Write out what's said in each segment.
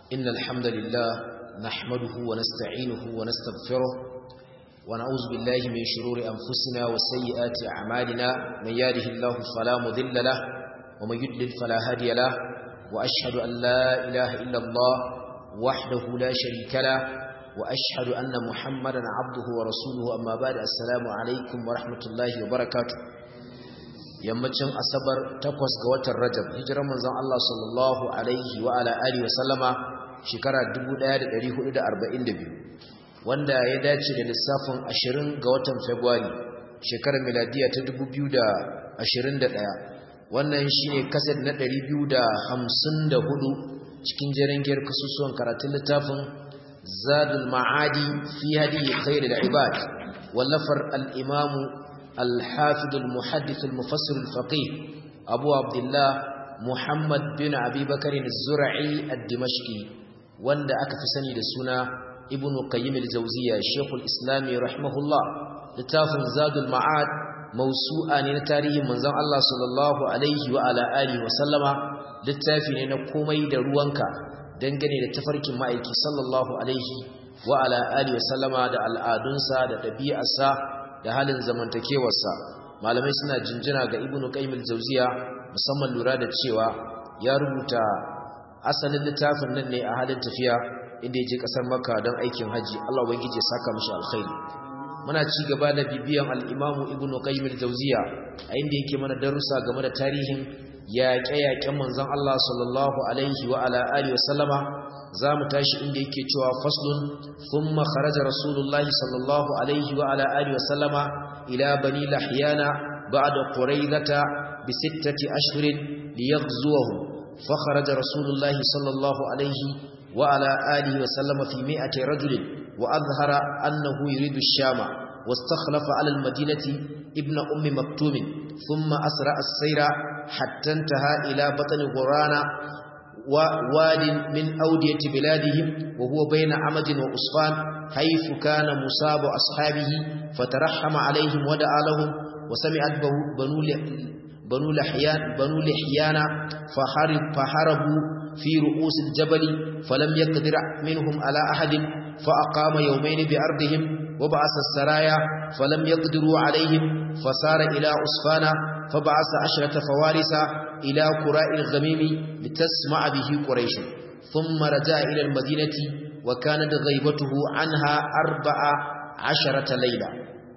إن الحمد لله نحمده ونستعينه ونستغفره ونعوذ بالله من شرور أنفسنا وسيئات أعمالنا من يهده الله فلا مضل له ومن يضلل فلا هادي له وأشهد أن لا إله إلا الله وحده لا شريك له وأشهد أن محمدا عبده ورسوله أما بعد السلام عليكم ورحمة الله وبركاته yammacin asabar takwas ga watan rajab hijirar manzon Allah sallallahu alaihi wa ala alihi wa sallama shekara 1442 wanda ya dace da lissafin 20 ga watan february shekarar miladiya ta 2021 wannan shine kaset na 254 cikin jerengiyar kasusuwan karatun littafin zadul ma'adi fi hadi khairul ibad wallafar al-imamu الحافظ المحدث المفسر الفقيه أبو عبد الله محمد بن أبي بكر الزرعي الدمشقي وند أكفسني لسنة ابن قيم الجوزية الشيخ الإسلامي رحمه الله لتاف زاد المعاد موسوعة نتاريه من زم الله صلى الله عليه وعلى آله وسلم littafi ne na komai da ruwanka dangane da tafarkin ma'aiki sallallahu alaihi wa ala alihi wa sallama da al'adunsa da ɗabi'arsa da halin zamantakewarsa malamai suna jinjina ga ibnu qayyim al-jawziya musamman lura da cewa ya rubuta asalin littafin nan ne a halin tafiya inda yaje kasar makka don aikin haji Allah ubangije saka mishi alkhairi muna ci gaba da bibiyan al-imamu ibnu qayyim al-jawziya a inda yake mana darussa game da tarihin yaƙe-yaƙen manzon Allah sallallahu alaihi wa ala alihi wa sallama za mu tashi inda yake cewa faslun thumma kharaja rasulullahi sallallahu alaihi wa ala alihi wa sallama ila bani lahyana ba'da quraidata bi sittati ashhurin liyaghzuwahu fa kharaja rasulullahi sallallahu alaihi wa ala alihi wa sallama fi mi'ati rajulin wa adhhara annahu yuridu ash-shama واستخلف على المدينة ابن أم مكتوم ثم أسرع السير حتى انتهى إلى بطن غرانا وواد من أودية بلادهم وهو بين عمد وأصفان حيث كان مصاب أصحابه فترحم عليهم ودعا لهم وسمعت بنو بنو لحيان بنو لحيان فحارب فحاربوا في رؤوس الجبل فلم يقدر منهم على أحد فأقام يومين بأرضهم وبعث السرايا فلم يقدروا عليهم فسار إلى أصفان فبعث عشرة فوارس إلى قراء الغميم لتسمع به قريش ثم رجع إلى المدينة وكانت غيبته عنها أربع عشرة ليلة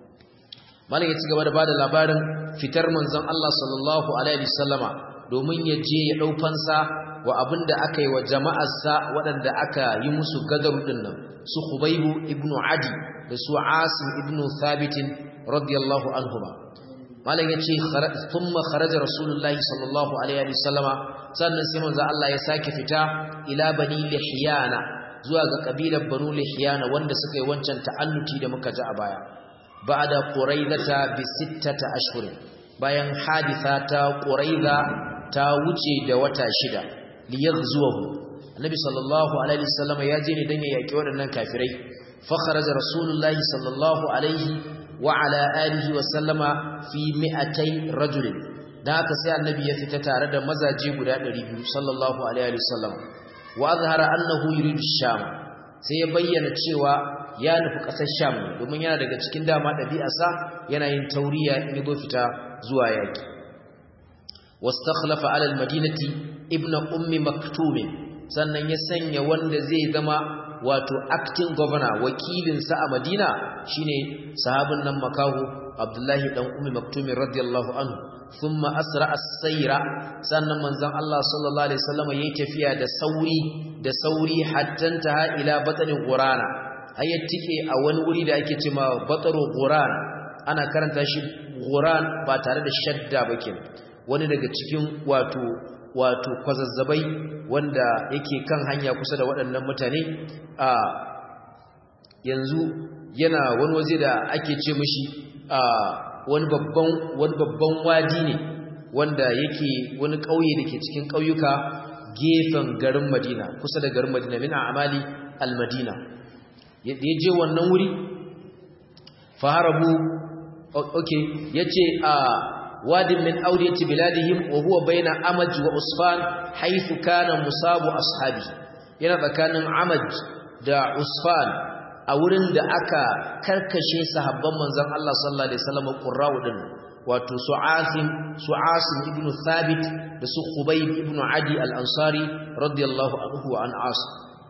malam ya ci gaba da bada labarin fitar manzon Allah sallallahu alaihi wasallama domin ya je ya dau fansa wa abinda aka yi wa jama'arsa waɗanda aka yi musu gadaru din nan su Khubaybu ibnu Adi da su Asim ibnu Thabit radiyallahu anhuma malam yace thumma kharaja rasulullahi sallallahu alaihi wasallama sannan sai manzo Allah ya sake fita ila bani lihyana zuwa ga kabilar banu lihyana wanda suka yi wancan ta'annuti da muka ji a baya ba'da quraidata bi sittata ashhur bayan haditha ta quraida ta wuce da wata shida liyaghzuhu annabi sallallahu alaihi wasallama ya je ne dan ya yaki waɗannan kafirai fa kharaja rasulullahi sallallahu alaihi wa ala alihi wa sallama fi mi'atai rajulin dan haka sai annabi ya fita tare da mazaje guda 200 sallallahu alaihi wa sallam wa azhara annahu yuridu sham sai ya bayyana cewa ya nufi kasar sham domin yana daga cikin dama dabi'arsa yana yin tauriya in ya fita zuwa yaki wastakhlafa ala almadinati ibnu ummi maktum sannan ya sanya wanda zai zama wato acting governor wakilinsa a Madina shine sahabin nan makahu Abdullahi dan Ummi Maktum radiyallahu anhu thumma asra as-sayra sannan manzon Allah sallallahu alaihi wasallam yayi tafiya da sauri da sauri hatta ta ila batni qurana ayyatike a wani wuri da ake cewa batru quran ana karanta shi quran ba tare da shadda ba kenan wani daga cikin wato wato kwazazzabai wanda yake kan hanya kusa da waɗannan mutane a yanzu yana wani waje da ake ce mishi a wani babban wani babban wadi ne wanda yake wani ƙauye da ke cikin ƙauyuka gefen garin Madina kusa da garin Madina min amali al-Madina ya je wannan wuri faharabu okay yace a واد من أودية بلادهم وهو بين أمج وأصفان حيث كان مصاب أصحابه yana tsakanin amaj da usfan a wurin da aka karkashe sahabban manzon Allah sallallahu alaihi wasallam qurra'u din wato su'asim su'asim ibn thabit da su khubayb ibn adi al-ansari radiyallahu anhu wa an as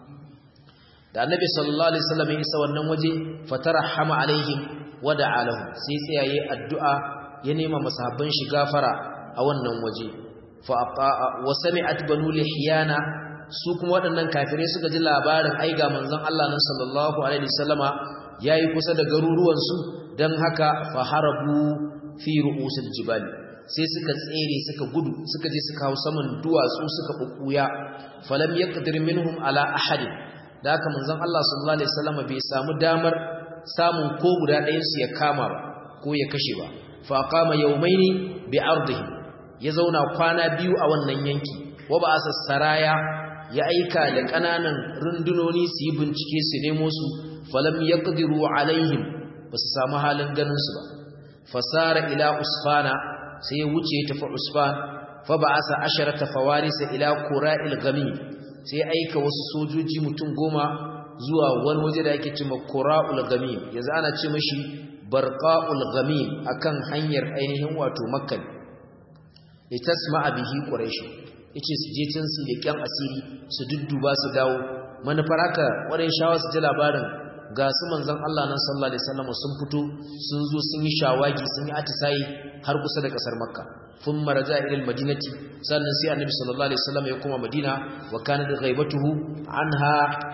da annabi sallallahu alaihi wasallam ya isa wannan waje fatarahama alaihim wa da'a lahum sai tsayaye addu'a ya nema masahabban shi gafara a wannan waje fa wa sami'at banu lihyana su kuma waɗannan kafirai suka ji labarin ai ga manzon Allah nan sallallahu alaihi wasallama yayi kusa da garuruwan su dan haka fa harabu fi ru'usil jibal sai suka tsere suka gudu suka je suka hau saman duwatsu suka bubbuya falam yaqdir minhum ala ahad da haka manzon Allah sallallahu alaihi wasallama bai samu damar samun ko guda ɗayan su ya kama ba ko ya kashe ba fa qama yawmaini bi ardihi ya zauna kwana biyu a wannan yanki wa ba asa saraya ya aika da ƙananan rundunoni su yi bincike su nemo su falam yaqdiru alaihim ba su samu halin ganin su ba fasara ila usfana sai ya wuce ya tafi usfan fa ba'asa asharata fawarisa ila qura'il gamim sai aika wasu sojoji mutum goma zuwa wani waje da ake cewa qura'ul gamim yanzu ana ce mashi barqa'ul gamim akan hanyar ainihin wato makka litasma'a bihi quraish yace su je can su leƙen asiri su dudduba su dawo manufar haka waɗannan shawar su ji labarin ga su manzon Allah nan sallallahu alaihi wasallam sun fito sun zo sun yi shawagi sun yi atisayi har kusa da kasar makka thumma raja ila almadinati sannan sai annabi sallallahu alaihi wasallam ya koma madina wa kana da ghaibatuhu anha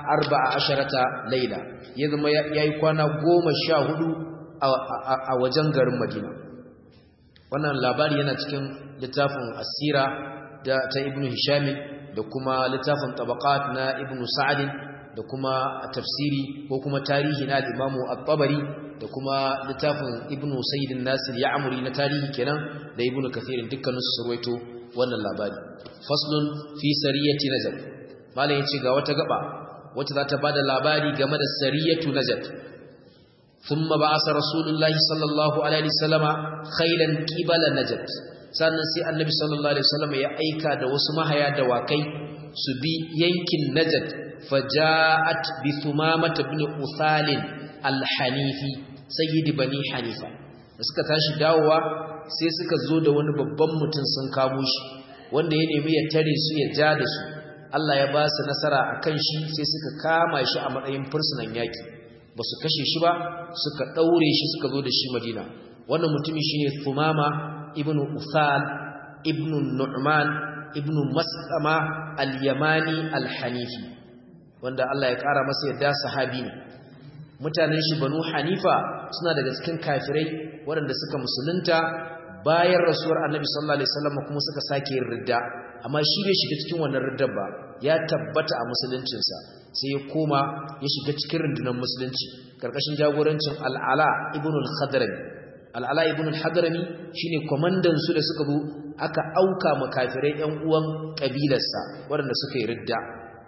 14 layla ya zama yayi kwana 14 a wajen garin madina wannan labari yana cikin littafin asira da ta ibnu hisham da kuma littafin tabaqat na ibnu sa'd da kuma tafsiri ko kuma tarihi na al-imamu at-tabari da kuma littafin ibnu sayyid an-nasir ya'muri na tarihi kenan da ibnu kathir dukkanin su surwaito wannan labari faslun fi sariyati najd malam yace ga wata gaba wacce za ta bada labari game da sariyatu najd thumma ba'asa rasulullahi sallallahu alaihi wasallama khaylan qibala najd sannan sai annabi sallallahu alaihi wasallam ya aika da wasu mahaya da wakai su bi yankin najd faja'at bi thumamah ibn uthal al-hanifi sayyid bani hanifa da suka tashi dawowa sai suka zo da wani babban mutum sun kamo shi wanda ya nemi ya tare su ya ja da su Allah ya ba su nasara akan shi sai suka kama shi a matsayin fursunan yaki ba su kashe shi ba suka daure shi suka zo da shi Madina wannan mutumi shine Thumama ibn Uthal ibn Nu'man ibn Mas'ama al-Yamani al-Hanifi wanda Allah ya kara masa yadda sahabi ne mutanen shi Banu Hanifa suna daga cikin kafirai waɗanda suka musulunta bayan rasuwar Annabi sallallahu alaihi wasallam kuma suka sake yin ridda amma shi bai shiga cikin wannan riddar ba ya tabbata a musuluncinsa sai ya koma ya shiga cikin rundunar musulunci karkashin jagorancin Al-Ala ibn al-Khadrami Al-Ala ibn al-Hadrami shine komandan su da suka zo aka auka makafirai ƴan uwan kabilarsa waɗanda suka yi ridda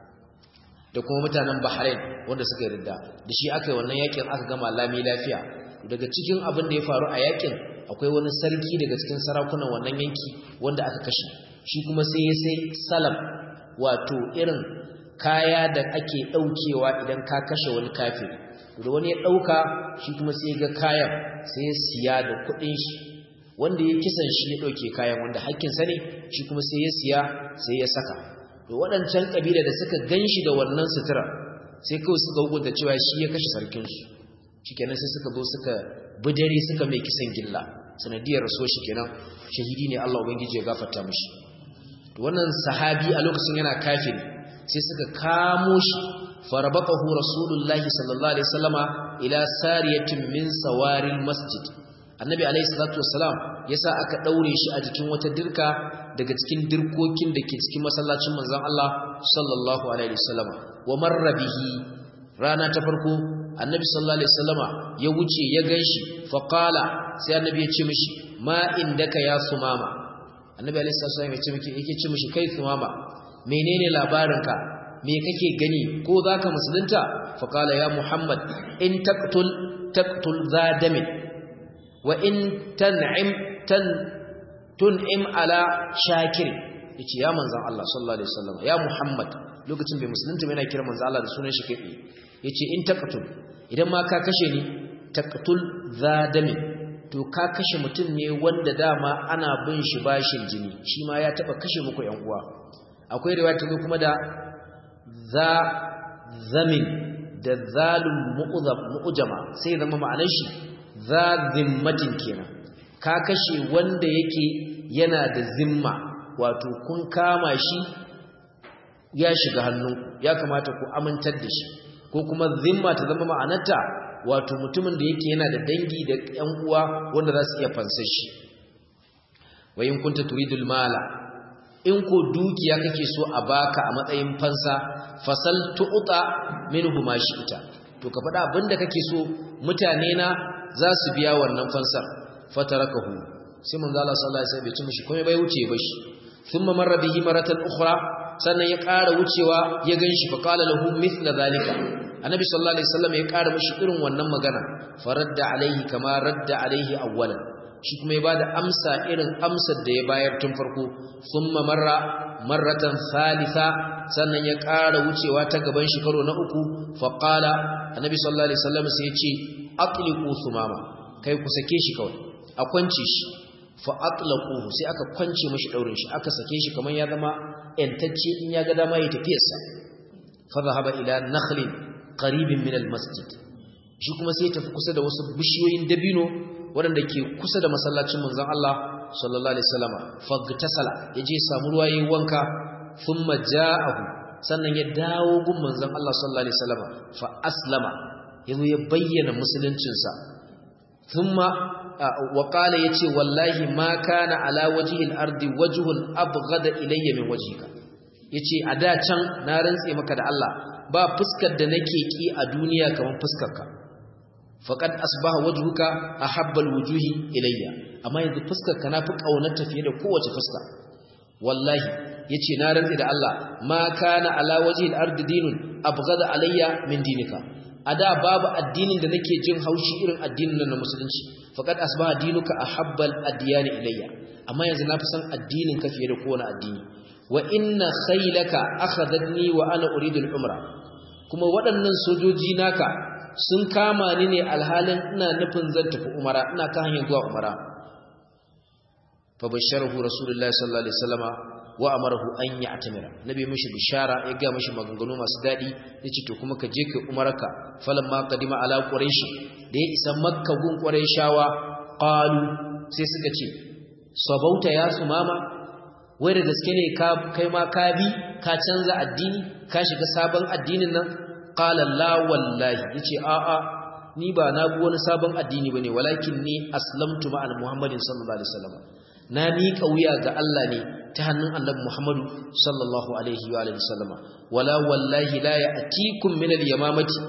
da kuma mutanen Bahrain wanda suka yi ridda da shi aka yi wannan yakin aka gama lami lafiya daga cikin abin da ya faru a yakin akwai wani sarki daga cikin sarakunan wannan yanki wanda aka kashe shi kuma sai ya sai salam wato irin kaya da ake daukewa idan ka kashe wani kafiri da wani ya dauka shi kuma sai ga kayan sai ya siya da kudin shi wanda ya kisan shi ya dauke kayan wanda hakkin sa ne shi kuma sai ya siya sai ya saka to waɗancan kabila da suka ganshi da wannan sutura sai kawai suka hukunta cewa shi ya kashe sarkin su shikenan sai suka zo suka bidare suka mai kisan gilla sanadiyar rasuwar shi kenan shahidi ne Allah ubangiji ya gafarta mishi to wannan sahabi a lokacin yana kafiri sai suka kamo shi farabaqahu rasulullahi sallallahu alaihi wasallama ila sariyatin min sawaril masjid annabi alaihi salatu wassalam yasa aka daure shi a jikin wata dirka daga cikin dirkokin da ke cikin masallacin manzon Allah sallallahu alaihi wasallama wa marra bihi rana ta farko annabi sallallahu alaihi wasallama ya wuce ya ganshi fa qala sai annabi ya ce mishi ma indaka ya sumama annabi alaihi wasallam ya ce miki yake ce mishi kai sumama menene labarinka me kake gani ko zaka musulunta fa qala ya muhammad in taqtul taqtul zadamin wa in tan'im tan tun'im ala shakir yace ya manzon Allah sallallahu alaihi wasallam ya muhammad lokacin bai musulunta yana kira manzo Allah da sunan shi kai yace in taqtul idan ma ka kashe ni taqtul zadami to ka kashe mutum ne wanda dama ana bin shi bashin jini shi ma ya taba kashe muku yan uwa akwai riwaya ta kuma da za zamin da zalum mu'jama sai zama ma'anar shi za zimmatin kenan ka kashe wanda yake yana da zimma wato kun kama shi ya shiga hannu ya kamata ku amintar da shi ko kuma zimma ta zama ma'anarta wato mutumin da yake yana da dangi da ƴan uwa wanda za su iya fansar shi wa in kunta turidul mala in ko dukiya kake so a baka a matsayin fansa fasal tu'ta minhu ma ita. to ka faɗa abinda kake so mutane na za su biya wannan fansar fatarakahu sai manzo Allah sallallahu alaihi wasallam bai ci mishi komai bai wuce ba shi thumma marra bihi maratan ukhra sannan ya ƙara wucewa ya ganshi fa qala lahu mithla zalika annabi sallallahu alaihi wasallam ya ƙara mishi irin wannan magana faradda alaihi kama radda alaihi awwalan shi kuma ya bada amsa irin amsar da ya bayar tun farko thumma marra marratan thalitha sannan ya ƙara wucewa ta gaban shi karo na uku fa qala annabi sallallahu alaihi wasallam sai ya ce atliqu sumama kai ku sake shi kawai a kwance shi fa atlaquhu sai aka kwance mishi daurin shi aka sake shi kaman ya zama entacce in ya ga dama ya tafiyarsa fa zahaba ila nakhlin qaribin min almasjid shi kuma sai tafi kusa da wasu bishiyoyin dabino waɗanda ke kusa da masallacin manzon Allah sallallahu alaihi wasallam fagtasala yaje samu ruwa yayin wanka thumma ja'ahu sannan ya dawo gun manzon Allah sallallahu alaihi wasallam fa aslama yazo ya bayyana musuluncinsa thumma wa qala yace wallahi ma kana ala wajhi al-ardi wajhun abghada ilayya min wajhika yace a da can na rantse maka da Allah ba fuskar da nake ki a duniya kamar fuskarka faqad asbaha wajhuka ahabba al-wujuhi ilayya amma yanzu fuskarka nafi kaunar tafiye da kowace fuska wallahi yace na rantse da Allah ma kana ala wajhi al-ardi dinun abghada alayya min dinika a da babu addinin da nake jin haushi irin addinin nan na musulunci faqad asbaha dinuka ahabbal adyani ilayya amma yanzu nafi san addinin ka fiye da kowane addini wa inna khaylaka akhadhatni wa ana uridu al-umra kuma waɗannan sojoji naka sun kama ni ne alhalin ina nufin zan tafi umara ina kan hanyar zuwa umara fa basharahu rasulullahi sallallahu alaihi wasallama wa amarahu an ya'tamira nabi mishi bishara ya ga mishi maganganu masu dadi yace to kuma ka je kai umarka falamma qadima ala quraish da ya isa makka gun quraishawa qalu sai suka ce sabauta ya sumama wai da gaske ne ka kai ma ka bi ka canza addini ka shiga sabon addinin nan qala la wallahi yace a a ni ba na bi wani sabon addini bane walakin ni aslamtu ma'al muhammadin sallallahu alaihi wasallam na miƙa wuya ga Allah ne ta hannun annabi Muhammadu sallallahu alaihi wa alihi sallama wala wallahi la ya'tikum min al-yamamati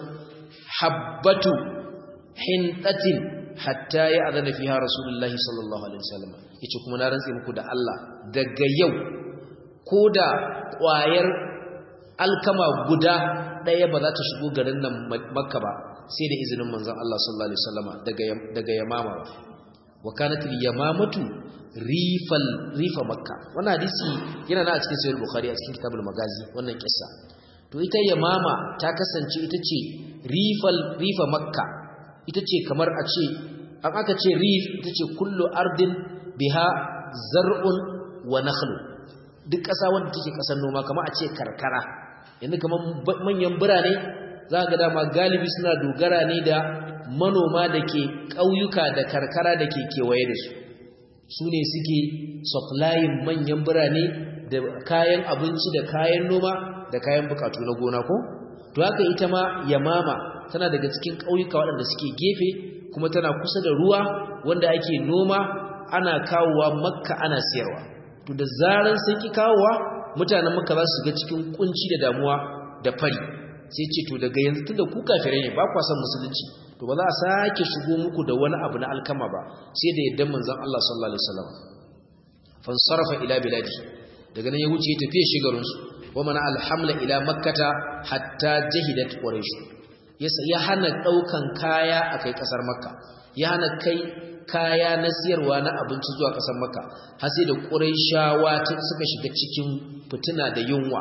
habbatu hintatin hatta ya'zana fiha rasulullahi sallallahu alaihi wasallam yace kuma na rantse muku da Allah daga yau koda ƙwayar alkama guda ɗaya ba za ta shigo garin nan makka ba sai da izinin manzon Allah sallallahu alaihi wasallama daga daga yamama wa kanat al-yamamatu rifal rifa makka wannan hadisi yana na a cikin sahih bukhari a cikin kitabul magazi wannan kissa to ita yamama ta kasance ita ce rifal rifa makka ita ce kamar a ce an aka ce rif ita ce kullu ardin biha zar'un wa nakhlu duk ƙasa wanda take ƙasar noma kamar a ce karkara yanzu kamar manyan birane za ga dama galibi suna dogara ne da manoma da ke ƙauyuka da karkara da ke kewaye da su su ne suke supplying manyan birane da kayan abinci da kayan noma da kayan bukatu na gona ko to haka ita ma yamama tana daga cikin ƙauyuka waɗanda suke gefe kuma tana kusa da ruwa wanda ake noma ana kawowa makka ana siyarwa to da zaran sun ki kawowa mutanen makka za su ga cikin kunci da damuwa da fari sai ce to daga yanzu tunda ku kafirai ne ba kwa son musulunci to ba za a sake shigo muku da wani abu na alkama ba sai da yaddan manzon Allah sallallahu alaihi wasallam fansarafa ila biladi daga nan ya wuce tafiye shigarin su wa mana alhamla ila makkata hatta jahidat quraish ya hana daukan kaya akai kasar makka ya hana kai kaya na siyarwa na abinci zuwa kasar makka har sai da quraishawa suka shiga cikin fitina da yunwa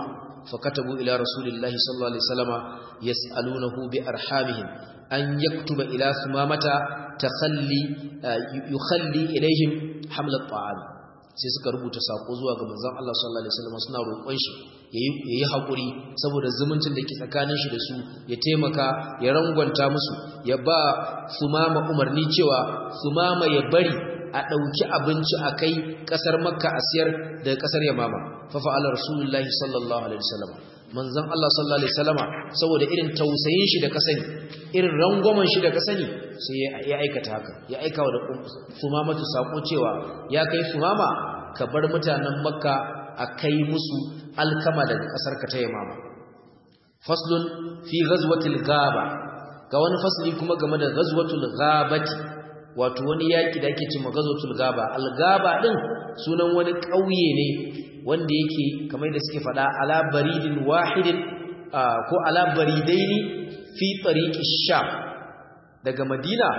fakatabu ila rasulillahi sallallahu alaihi wasallama yas'alunahu bi arhamihim an yaktuba ila sumamata takhalli yukhalli ilaihim hamlat ta'am sai suka rubuta sako zuwa ga manzon Allah sallallahu alaihi wasallam suna roƙon shi yayi hakuri saboda zumuncin da ke tsakanin shi da su ya taimaka ya rangwanta musu ya ba sumama umarni cewa sumama ya bari a ɗauki abinci a kai ƙasar makka a siyar daga ƙasar yamama fafa'ala rasulullahi sallallahu alaihi wasallam manzon Allah sallallahu alaihi wasallama saboda irin tausayin shi da kasani irin rangwamen shi da kasani sai ya aikata haka ya aika wa da sumama ta sako cewa ya kai sumama ka bar mutanen makka a kai musu alkama daga ƙasar ka ta yamama faslun fi ghazwatil ghaba ga wani fasli kuma game da ghazwatul ghabati wato wani yaki da ake cewa ghazwatul ghaba al-ghaba din sunan wani ƙauye ne wanda yake kamar da suke faɗa ala baridin wahidin ko ala baridaini fi tariqi sham daga madina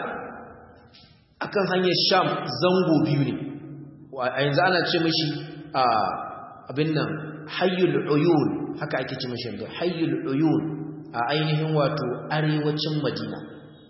akan hanyar sham zango biyu ne a yanzu ana ce mishi abin nan hayyul uyun haka ake ce mishi yanzu hayyul uyun a ainihin wato arewacin madina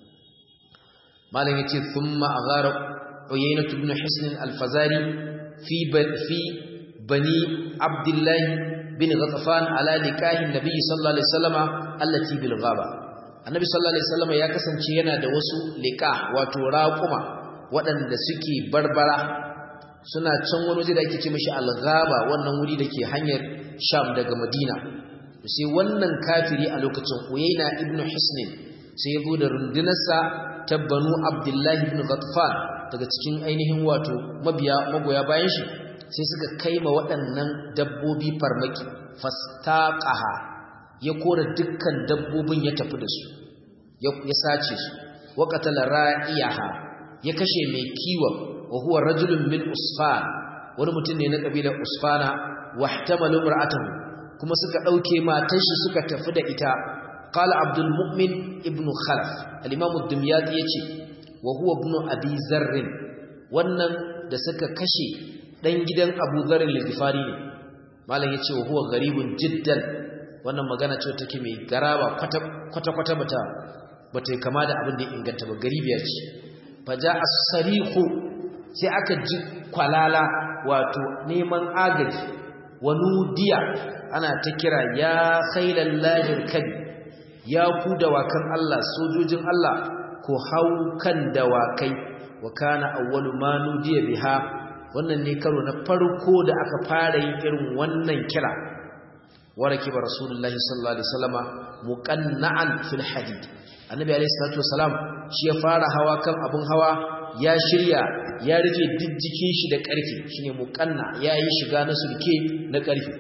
malam yace thumma aghara uyaynah ibn hisn al-fazari fi fi bani abdullah bin ghatafan ala nikahi nabi sallallahu alaihi wasallama allati bil ghaba annabi sallallahu alaihi wasallama ya kasance yana da wasu liqa wato raquma waɗanda suke barbara suna can wani waje da ake ce mishi al-ghaba wannan wuri dake hanyar sham daga madina sai wannan kafiri a lokacin uyayna ibn hisn sai ya zo da rundunarsa ta banu abdullahi ibn ghatfan daga cikin ainihin wato mabiya magoya bayan shi sai suka kaima waɗannan dabbobi farmaki fastaqaha ya kora dukkan dabbobin ya tafi da su ya sace su wa qatala ra'iyaha ya kashe mai kiwon wa huwa rajulun min usfan wani mutum ne na kabilar usfana wahtamalu mar'atahu kuma suka dauke matar shi suka tafi da ita qala abdul mu'min ibn khalaf al-imam ad-dimyati yace wa huwa ibn abi zarr wannan da suka kashe dan gidan abu zarr al-ghifari ne malam yace wa huwa garibun jiddan wannan magana ce take mai garaba kwata kwata kwata bata bata kama da abin da ya inganta ba garibiya ce faja as-sariqu sai aka ji kwalala wato neman agaji wa nudiya ana ta kira ya khailan lahir kadi ya ku dawakan Allah sojojin Allah ko hau kan dawakai wa kana awwalu ma nudiya biha wannan ne karo na farko da aka fara yin irin wannan kira waraki ba rasulullahi sallallahu alaihi wasallama muqanna'an fil hadid annabi alaihi salatu wasalam shi ya fara hawa kan abun hawa ya shirya ya rufe jijjikin shi da ƙarfi shine muqanna yayi shiga na sulke na ƙarfi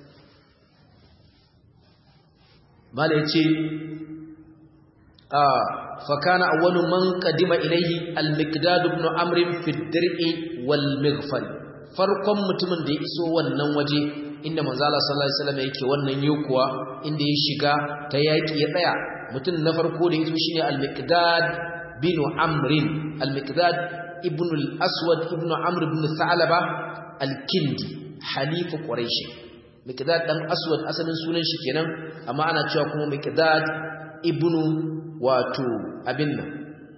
mala yace ah fa kana awwalu man qadima ilayhi al-miqdad ibn amr fi ad-dir'i wal mighfar farkon mutumin da ya iso wannan waje inda manzo Allah sallallahu alaihi wasallam yake wannan yokuwa inda ya shiga ta yaki ya tsaya mutum na farko da yazo shine al-miqdad bin amr al-miqdad ibn al-aswad ibn amr ibn tha'laba al-kindi halifu quraish miqdad dan aswad asalin sunan shi kenan amma ana cewa kuma miqdad ibn wato abin nan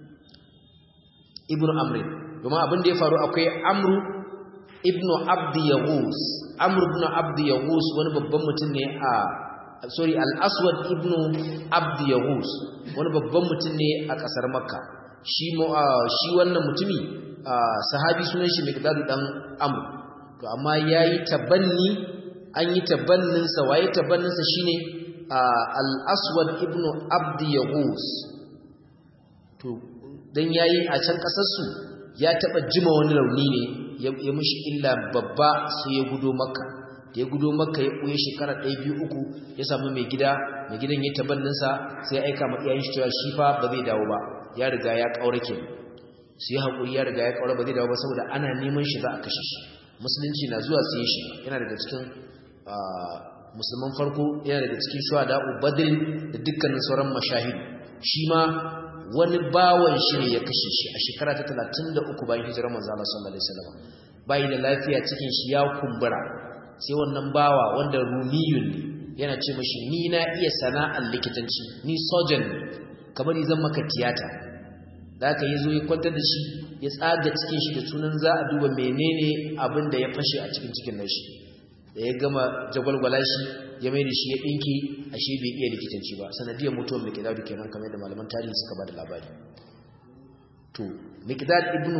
ibn amr kuma abin da ya faru akwai amru ibn abd yaghus amr ibn abd yaghus wani babban mutum ne a sorry al-aswad ibn abd yaghus wani babban mutum ne a kasar makka shi shi wannan mutumi sahabi sunan shi miqdad dan amr to amma yayi tabanni an yi tabannin sa waye tabannin sa shine al-aswad ibn abd yaghus to dan yayi a can kasar su ya taba jima wani rauni ne ya mishi illa babba sai ya gudo makka da ya gudo makka ya koyi shekara 1 2 3 ya samu mai gida mai gidan ya tabannin sa sai ya aika ma iyayen shi cewa shi fa ba zai dawo ba ya riga ya kaurake sai hakuri ya riga ya kaura ba zai dawo ba saboda ana neman shi za a kashe shi musulunci na zuwa sai shi yana daga cikin musulman farko yana daga cikin shuhada badr da dukkanin sauran mashahid shi ma wani bawan shi ne ya kashe shi a shekara ta 33 bayan hijirar manzo Allah sallallahu alaihi wasallam bai da lafiya cikin shi ya kumbura sai wannan bawa wanda rumiyun ne yana ce mashi ni na iya sana'ar likitanci ni surgeon kamar zan maka tiyata da aka yi zo ya kwantar da shi ya tsaga cikin shi da sunan za a duba menene abin da ya fashe a cikin cikin nashi da ya gama jagwalgwala shi ya mai da shi ya ɗinki ashe bai iya likitanci ba sanadiyar mutuwar mikidadu kenan kamar da malaman tarihi suka ba da labari to mikidad ibnu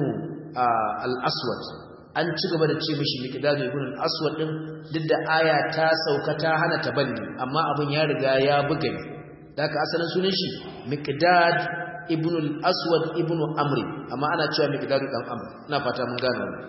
al-aswad an ci gaba da ce mishi mikidad ibnu al-aswad din duk da aya ta sauka ta hana tabanni amma abin ya riga ya buga ne da ka asalin sunan shi mikidad ibnu al-aswad ibnu amri amma ana cewa mikidad dan amr ina fata mun gane wannan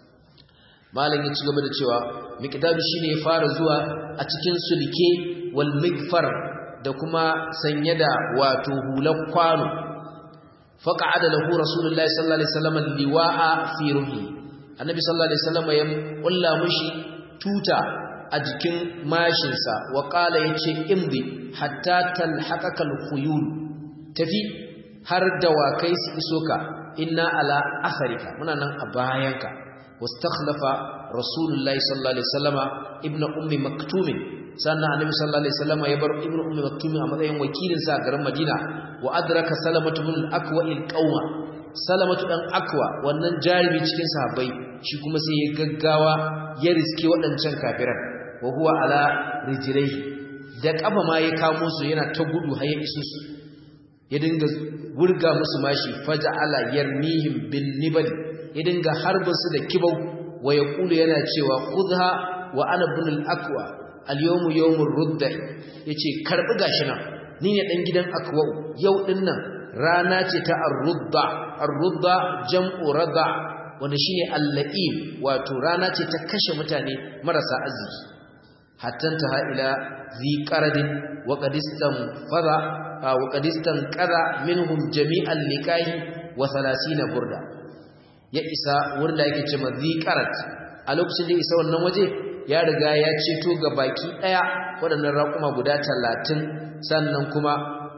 malam ya ci gaba da cewa miqdadu shine ya fara zuwa a cikin sulke wal migfar da kuma sanye da wato hular kwano faqa'ada lahu rasulullahi sallallahu alaihi wasallam liwa'a fi ruhi annabi sallallahu alaihi wasallam ya kulla mushi tuta a jikin mashin sa wa qala yace imdi hatta talhaqaka al-khuyul tafi har dawakai su iso ka inna ala atharika muna nan a bayanka واستخلف رسول الله صلى الله عليه وسلم ابن ام مكتوم sannan annabi sallallahu alaihi wasallam ya bar ibnu ummi maktum a matsayin wakilin sa a garin madina wa adraka salamatu bin al-aqwa al-qawma salamatu dan akwa wannan jarimi cikin sahabbai shi kuma sai ya gaggawa ya riske waɗancan kafiran wa huwa ala rijlaihi da kafa ma ya kamo su yana ta gudu har ya iso su ya dinga wurga musu mashi faja'ala yarmihim bin nibal ya dinga harbin su da kibau wa yaqulu yana cewa khudha wa ana ibn al-aqwa al-yawmu yawmur rudda yace karbi gashi nan ni ne dan gidan aqwa yau din nan rana ce ta ar-rudda ar-rudda jam'u rada wanda shine al-la'im wato rana ce ta kashe mutane marasa arziki hatta ta ila zi qaradin wa qadistan fara wa qadistan qara minhum jami'an likahi wa 30 burda ya isa wurin da yake cewa ziqarat a lokacin da isa wannan waje ya riga ya ceto ga baki daya waɗannan raƙuma guda 30 sannan kuma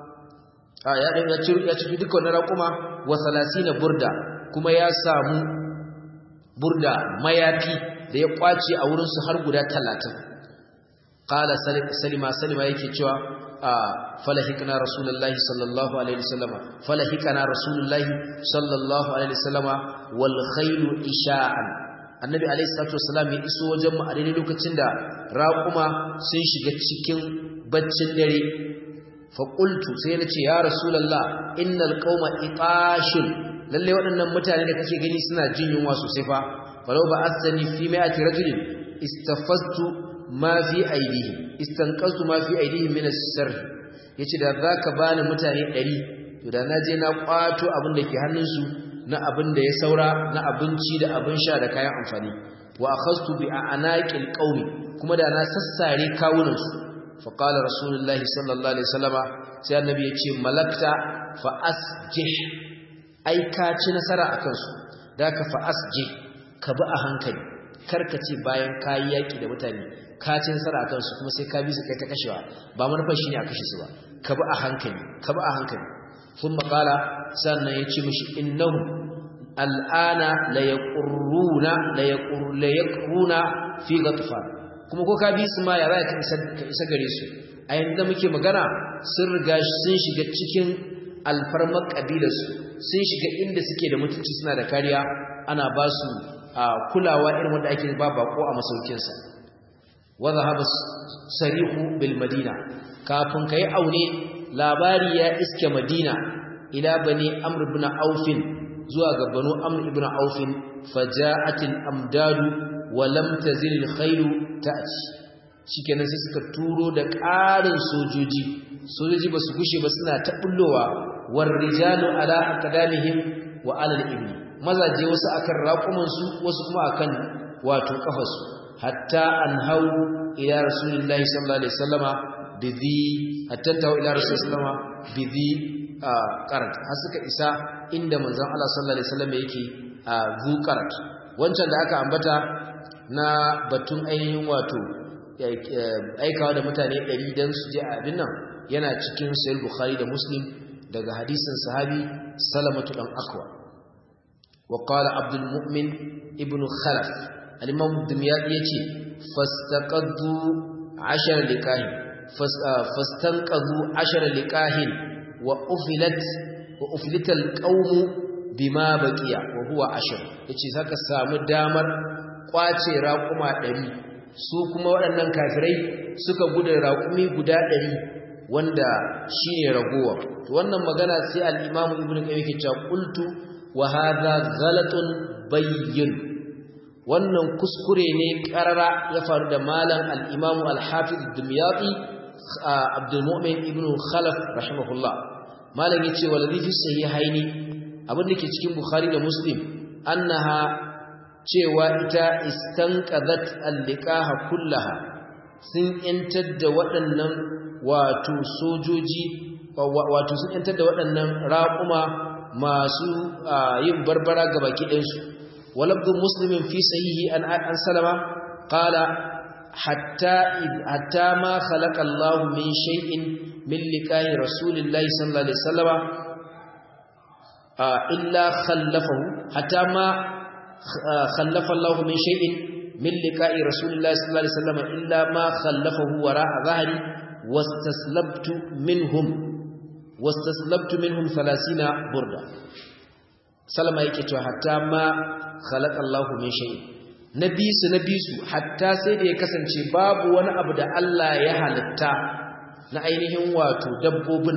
a ya dinga ci ya ci duka wannan raƙuma wa 30 burda kuma ya samu burda mayafi da ya kwace a wurin su har guda 30 qala salima salima yake cewa falahikna rasulullahi sallallahu alaihi wasallam falahikna rasulullahi sallallahu alaihi wasallam wal khaylu isha'an annabi alaihi salatu wasallam ya iso wajen mu a daidai lokacin da raquma sun shiga cikin baccin dare fa qultu sai nace ya rasulullah innal qauma iqashun lalle waɗannan mutane da kake gani suna jin yunwa sosai fa falau ba asani fi mai'ati rajulin istafaztu ma fi aidihim istanqazu ma fi aidihim min as-sirr yace da zaka bani mutane 100 to da naje na kwato abin da ke hannunsu na abin da ya saura na abinci da abin sha da kayan amfani wa akhastu bi anaqil qaumi kuma da na sassare kawunan su fa qala rasulullahi sallallahu alaihi wasallama sai annabi yace malakta fa asjih ai ka ci nasara akan su da ka fa asjih ka bi a hankali karkace bayan kayi yaki da mutane ka ci nasara akan su kuma sai ka bi su kai ta kashewa ba manufar shine a kashe su ba ka bi a hankali ka bi a hankali thumma qala sannan yace mishi innahu al'ana la yaqurruna la yaqur la yaqruna fi ghatfan kuma ko ka bi su ma ya za ka isa ka isa gare su a yanzu muke magana sun riga sun shiga cikin alfarmar kabilarsu sun shiga inda suke da mutunci suna da kariya ana ba su kulawa irin wanda ake ba bako a masaukinsa wadda haɓa sarihu bil madina kafin ka yi aune labari ya iske madina ila bane amr ibn aufin zuwa ga banu amr ibn aufin faja'atil amdadu wa lam tazil al khairu ta'ti shikenan sai suka turo da ƙarin sojoji sojoji ba su gushe ba suna ta bullowa war rijalu ala aqdamihim wa ala al ibni mazaje wasu akan raƙuman su wasu kuma akan wato kafarsu hatta an hau ila rasulillahi sallallahu alaihi wasallama bidhi hatta tawo ila rasulillahi sallama bidhi qarat har suka isa inda manzon Allah sallallahu alaihi wasallam yake zu qarat wancan da aka ambata na batun ainihin wato aikawa da mutane 100 dan su je abin nan yana cikin sahih bukhari da muslim daga hadisin sahabi salamatu dan akwa wa qala abdul mu'min ibn khalaf al-imam dumyadi yace fastaqaddu ashara likahin fastanqadhu ashara likahin wa ufilat wa uflital qawmu bima baqiya wa huwa ashar yace zaka samu damar kwace raquma 100 su kuma waɗannan kafirai suka gudu raqumi guda 100 wanda shine ragowa to wannan magana sai al-Imam Ibn Qayyim yake cewa qultu wa hadha ghalatun bayyin wannan kuskure ne karara ya faru da malam al-Imam al-Hafiz ad-Dumyati Abdul Mu'min ibn Khalaf rahimahullah malam yace waladhi fi sahihaini abin da ke cikin Bukhari da Muslim annaha cewa ita istanqadat al-liqaha kullaha sun yantar da waɗannan wato sojoji wato sun yantar da waɗannan raƙuma masu yin barbara ga baki ɗinsu walabdu muslimin fi sahihi an an salama qala hatta hatta ma khalaqa Allah min shay'in min liqa'i rasulillahi sallallahu alaihi wasallama illa khallafahu hatta ma khallafa Allah min shay'in min liqa'i rasulillahi sallallahu alaihi wasallama illa ma khallafahu wara'a dhahri واستسلبت منهم واستسلبت منهم 30 برده سلمى yake cewa hatta ma khalaqa Allah min shay nabisu nabisu hatta sai da ya kasance babu wani abu da Allah ya halitta na ainihin wato dabbobin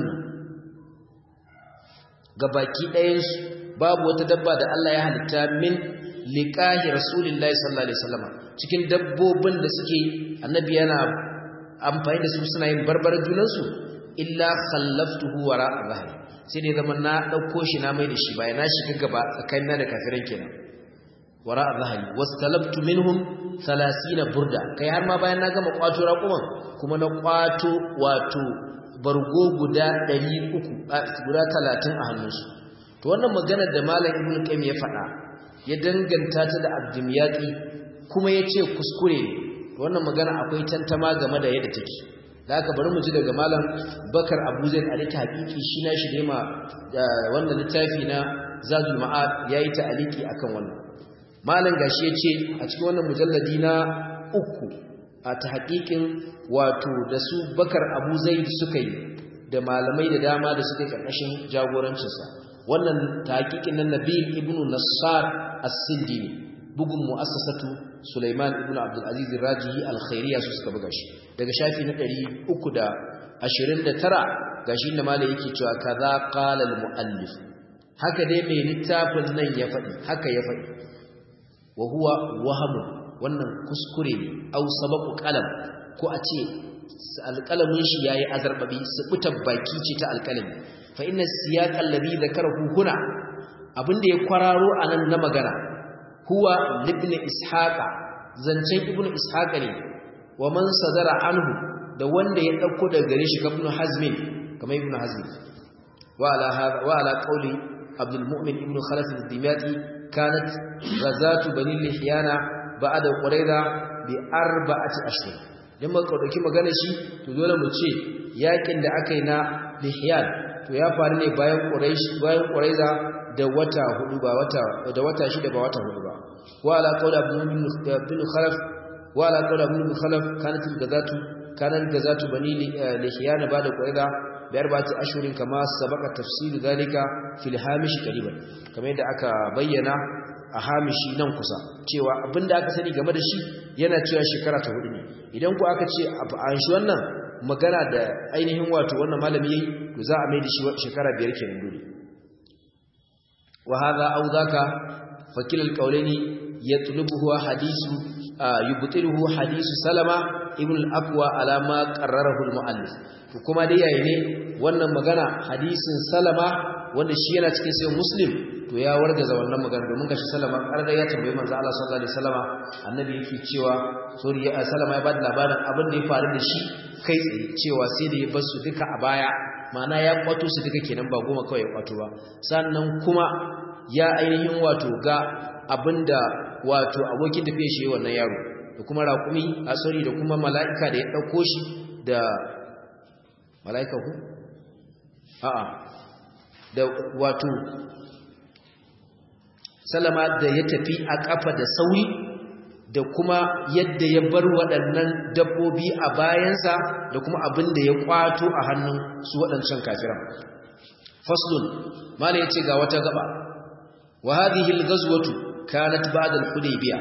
gabaki ɗayan su babu wata dabba da Allah ya halitta min liqahi rasulillahi sallallahu alaihi wasallam cikin dabbobin da suke annabi yana amfani da su suna yin barbar junansu illa khallaftuhu wara zahri sai dai zaman na dauko shi na mai da shi bayan na shiga gaba tsakanina da kafiran kenan wara zahri wastalabtu minhum 30 burda kai har ma bayan na gama kwato raƙuman kuma na kwato wato bargo guda 300 guda 30 a hannunsu to wannan magana da malam ibnu qayyim ya faɗa ya danganta ta da abdimyaqi kuma yace kuskure ne wannan magana akwai tantama game da yadda take da aka bari mu ji daga malam bakar abu zain aliki hakiki shi na shi ma wannan littafi na zadul ma'ad yayi ta aliki akan wannan malam gashi yace a cikin wannan mujalladi na uku a ta hakikin wato da su bakar abu zaid suka yi da malamai da dama da suka yi karkashin jagorancinsa wannan ta hakikin nan nabil ibnu nassar as-sindi bugun mu'assasatu Sulaiman ibn Abdul Aziz Rajihi Al-Khairiyya su suka buga shi daga shafi na 329 gashi inda malai yake cewa kaza qala al-muallif haka dai mai littafin nan ya faɗi haka ya faɗi wa huwa wahamu wannan kuskure ne au sabaqu qalam ko a ce alƙalamin shi yayi azarbabi subutar baki ce ta alƙalami fa inna siyaq alladhi dhakarahu huna abinda ya kwararo anan na magana huwa libn ishaqa zancen ibn ishaqa ne wa man sadara anhu da wanda ya dauko daga gare shi ibn hazmin kamar ibn hazm wa ala hada wa ala qawli abdul mu'min ibn khalaf al-dimyati kanat ghazatu bani lihyana ba'da qurayza bi arba'ati ashhur dan muka dauki magana shi to dole mu ce yakin da aka yi na lihyan to ya faru ne bayan quraish bayan qurayza da wata hudu ba wata da wata shida ba wata hudu ba wa ala qawla ibn khalaf wa ala qawla ibn khalaf kanat al-gazatu kanat al-gazatu bani lihyan ba'da qurayza bi arba'ati ashhurin kama sabaqa tafsil dhalika fil hamish qariban kamar yadda aka bayyana a hamishi nan kusa cewa abinda aka sani game da shi yana cewa shekara ta hudu ne idan ku aka ce an shi wannan magana da ainihin wato wannan malami yayi to za a mai da shi shekara biyar kenan dole wa hadha aw dhaka fakil alqawlani yatlubuhu hadithu yubtiluhu hadithu salama ibn al-aqwa ala ma qarrarahu al-muallif to kuma dai yayi ne wannan magana hadisin salama wanda shi yana cikin sai muslim to ya wargaza wannan magana domin gashi salama karda ya tambayi manzo Allah sallallahu alaihi wasallama annabi yake cewa sori ya salama ya bada labarin abin da ya faru da shi kai tsaye cewa sai da ya bar su duka a baya ma'ana ya kwato su duka kenan ba goma kawai ya kwato ba sannan kuma ya ainihin wato ga abinda wato abokin tafiya shi wannan yaro da kuma raƙumi a sori da kuma mala'ika da ya ɗauko shi da mala'ika ku a'a da wato salama da ya tafi a kafa da sauri da kuma yadda ya bar waɗannan dabbobi a bayansa da kuma abin da ya kwato a hannun su waɗancan kafiran faslun mala yace ga wata gaba wa hadhihi al-ghazwatu kanat ba'da al-hudaybiyah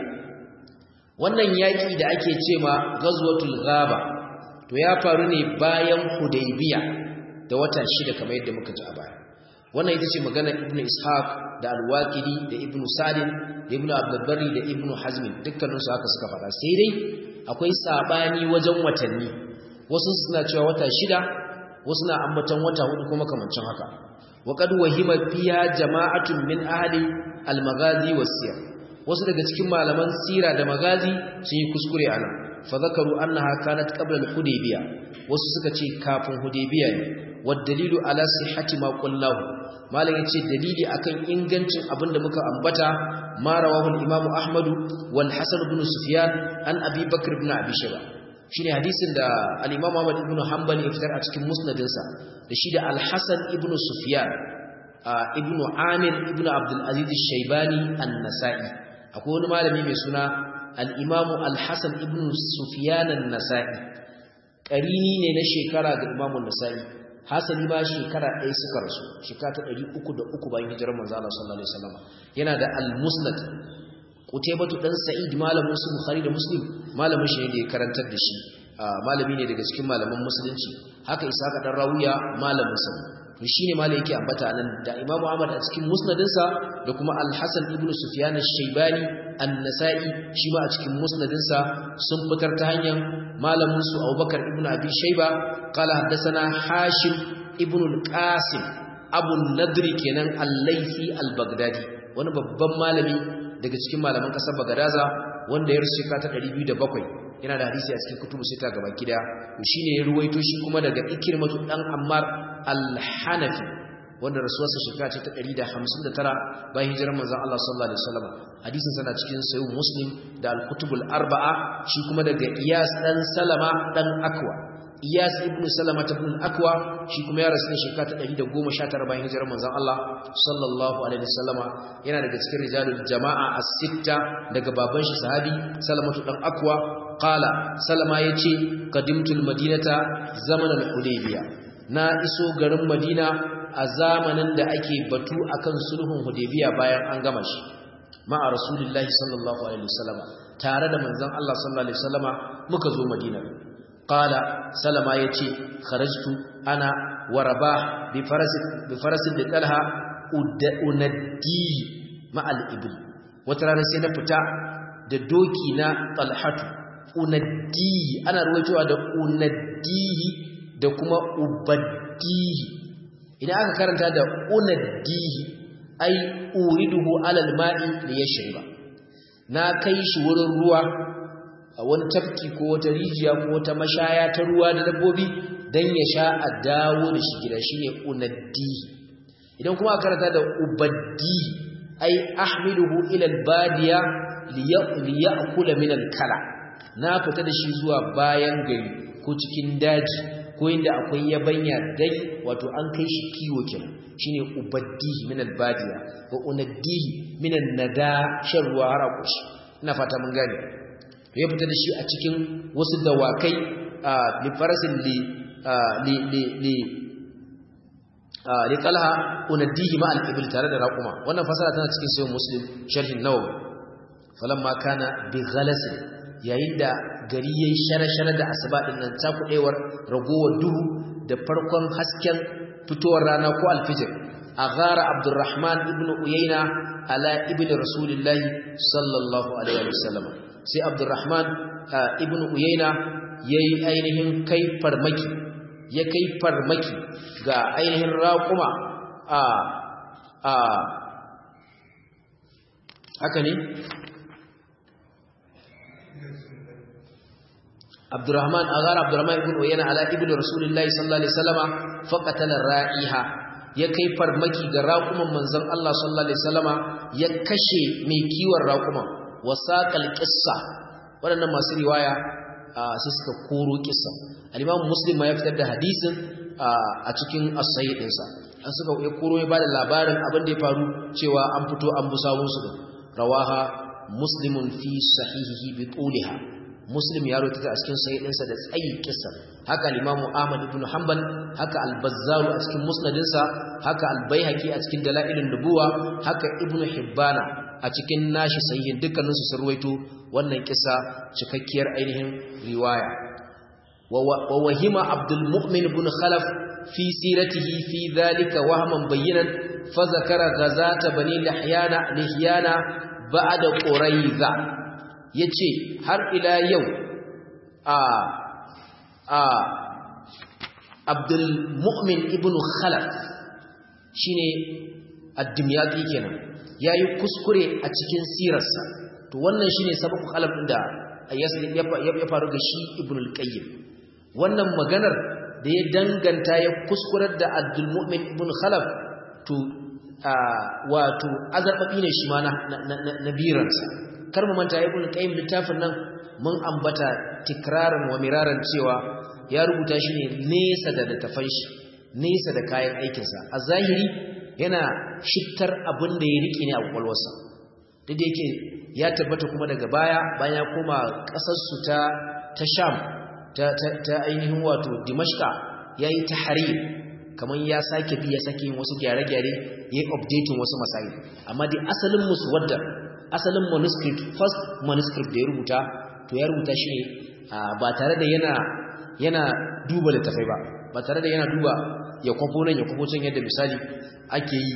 wannan yaki da ake cewa ghazwatul ghaba to ya faru ne bayan hudaybiyah da wata shida kamar yadda muka ji a baya wannan ita ce magana ibnu ishaq da al-waqidi da ibnu salim da ibnu abdulbari da ibnu hazmin dukkaninsu haka suka faɗa sai dai akwai sabani wajen watanni wasu suna cewa wata shida wasu na ambaton wata hudu kuma kamancin haka wa qad wahima fiha jama'atun min ahli al-maghazi was-siyar wasu daga cikin malaman sira da magazi sun yi kuskure anan fa zakaru annaha kanat qabla al-hudaybiyah wasu suka ce kafin hudaybiyah ne wad dalilu ala sihhati ma qullahu malam yace dalili akan ingancin abinda muka ambata ma rawahu al-imam ahmad wal hasan ibn sufyan an abi bakr ibn abi shayba shine hadisin da al-imam ahmad ibn hanbal ya fitar a cikin musnadinsa da shi da al-hasan ibn sufyan ibn amir ibn abdul aziz ash-shaybani an-nasa'i akwai wani malami mai suna al-imam al-hasan ibn sufyan an-nasa'i qarini ne na shekara ga imam an-nasa'i hasali ma shekara ɗaya suka rasu shekara ta ɗari uku da uku bayan hijirar manzo Allah sallallahu alaihi wasallam yana da al-musnad qutaybatu dan sa'id malamin su bukhari da muslim malamin shi ne da ya karantar da shi malami ne daga cikin malaman musulunci haka isaka dan rawiya malamin sa to shine malai yake ambata nan da imamu ahmad a cikin musnadinsa da kuma al-hasan ibn sufyan ash-shaybani an-nasa'i shi ma a cikin musnadinsa sun fitar ta hanyar malamin su abubakar ibn abi shayba qala haddathana hashim ibn al-qasim abu nadri kenan al-laythi al-baghdadi wani babban malami daga cikin malaman kasar bagadaza wanda ya rusuka ta 207 yana da hadisi a cikin kutubu sita gaba gida to shine ya ruwaito shi kuma daga ikrimatu dan ammar al-hanafi wanda rasuwarsa shekara ce ta 159 bayan hijirar manzon Allah sallallahu alaihi wasallam hadisin sana cikin sahih muslim da al-kutubul arba'a shi kuma daga iyas dan salama dan akwa iyas ibn salama ibn akwa shi kuma ya rasu ne shekara ta 119 bayan hijirar manzon Allah sallallahu alaihi wasallama yana daga cikin rijalul jama'a as-sitta daga baban shi sahabi salamatu dan akwa qala salama yace qadimtul madinata zaman al-hudaybiyah na iso garin madina a zamanin da ake batu akan sulhun hudaybiyah bayan an gama shi ma'a rasulullahi sallallahu alaihi wasallama tare da manzon Allah sallallahu alaihi wasallama muka zo madina qala salama yace kharajtu ana wa rabah bi farasin bi farasin da talha unaddi ma'al ibl wata rana sai na fita da doki na talhatu unaddi ana ruwaitowa da unaddihi da kuma ubaddihi idan aka karanta da unaddihi ai uriduhu alal ma'i li yashriba na kai shi wurin ruwa a wani tafki ko wata rijiya ko wata mashaya ta ruwa da dabbobi dan ya sha a dawo da shi gida shine unaddihi idan kuma aka karanta da ubaddi ai ahmiluhu ila albadiya liya'kula min alkala na fita da shi zuwa bayan gari ko cikin daji ko inda akwai yabanya dai wato an kai shi kiwo kenan shine ubaddihi min albadiya wa unaddihi min annada shan ruwa har a kushi ina fata mun gane to ya fita da shi a cikin wasu dawakai li farasin li li li li li talha unaddihi ma al-ibil tare da raquma wannan fasara tana cikin sahih muslim sharhin nawawi falamma kana bi ghalasin yayin da gari yayi shara-shara da asuba din nan ta kudewar ragowar duhu da farkon hasken fitowar rana ko alfijir aghara abdurrahman ibnu uyayna ala ibni rasulillahi sallallahu alaihi wasallam sai abdurrahman ibnu uyayna yayi ainihin kai farmaki ya kai farmaki ga ainihin raƙuma a a haka ne Abdurrahman agar Abdurrahman ibn Uyayna ala ibn Rasulullahi sallallahu alaihi wasallama faqatala ra'iha ya kai farmaki ga raƙuman manzon Allah sallallahu alaihi wasallama ya kashe mai kiwon raƙuman wasaqal qissa waɗannan masu riwaya sai suka koro kissa al-Imam Muslim ya fitar da hadisin a cikin as-sahih ɗinsa an suka ya koro ya bada labarin abin da ya faru cewa an fito an busawun su rawaha muslimun fi sahihihi bi tuliha muslim ya rawaita a cikin sahihinsa da tsayi kissa haka al-imamu ahmad ibn hanbal haka al-bazzar a cikin musnadinsa haka al-baihaqi a cikin dalailun nubuwa haka ibn hibbana a cikin nashi sahihin dukkaninsu sun ruwaito wannan kissa cikakkiyar ainihin riwaya wa wahima abdul mu'min ibn khalaf fi siratihi fi dhalika wahman bayyinan fa zakara ghazata bani lihyana lihyana ba'da quraiza yace har ila yau a a abdul mu'min ibn khalaf shine ad-dimyati kenan yayi kuskure a cikin sirarsa to wannan shine sababu khalaf din da ya faru ga shi ibn al-qayyim wannan maganar da ya danganta ya kuskurar da abdul mu'min ibn khalaf to wato azarbabi ne shi ma na biransa kar mu manta ibn qayyim littafin nan mun ambata tikraran wa miraran cewa ya rubuta shi ne nesa da littafan shi nesa da kayan aikinsa a zahiri yana shittar abin da ya rike ne a kwakwalwarsa duk da yake ya tabbata kuma daga baya bayan ya koma ƙasarsu ta ta sham ta ainihin wato dimashka ya yi tahrir kamar ya sake bi ya sake yin wasu gyare-gyare ya yi updating wasu masayi amma dai asalin musu wadda asalin manuscript first manuscript da ya rubuta to ya rubuta shi ne ba tare da yana yana duba littafai ba ba tare da yana duba ya kwafo nan ya kwafo can yadda misali ake yi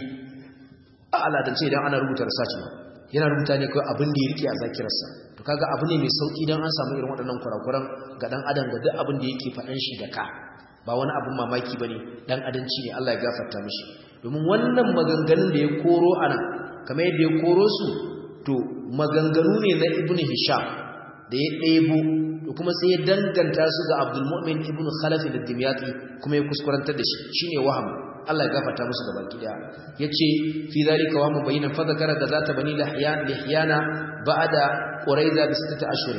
a aladance idan ana rubuta research ba yana rubuta ne kawai abin da ya rike a zakirarsa to kaga abu ne mai sauki don an samu irin waɗannan kurakuran ga ɗan adam ga duk abin da yake faɗan shi da ka ba wani abin mamaki ba ne ɗan adanci ne Allah ya gafarta mishi domin wannan maganganun da ya koro a nan kamar yadda ya koro su to maganganu ne na ibn hisham da ya ɗebo da kuma sai ya danganta su ga abdul mu'min ibn khalaf da dimyati kuma ya kuskurantar da shi shine waham Allah ya gafarta musu da baki daya yace fi zalika wa mubayyinan fa zakara da zata bani lahyan lihyana ba'da quraiza bi sittati ashhur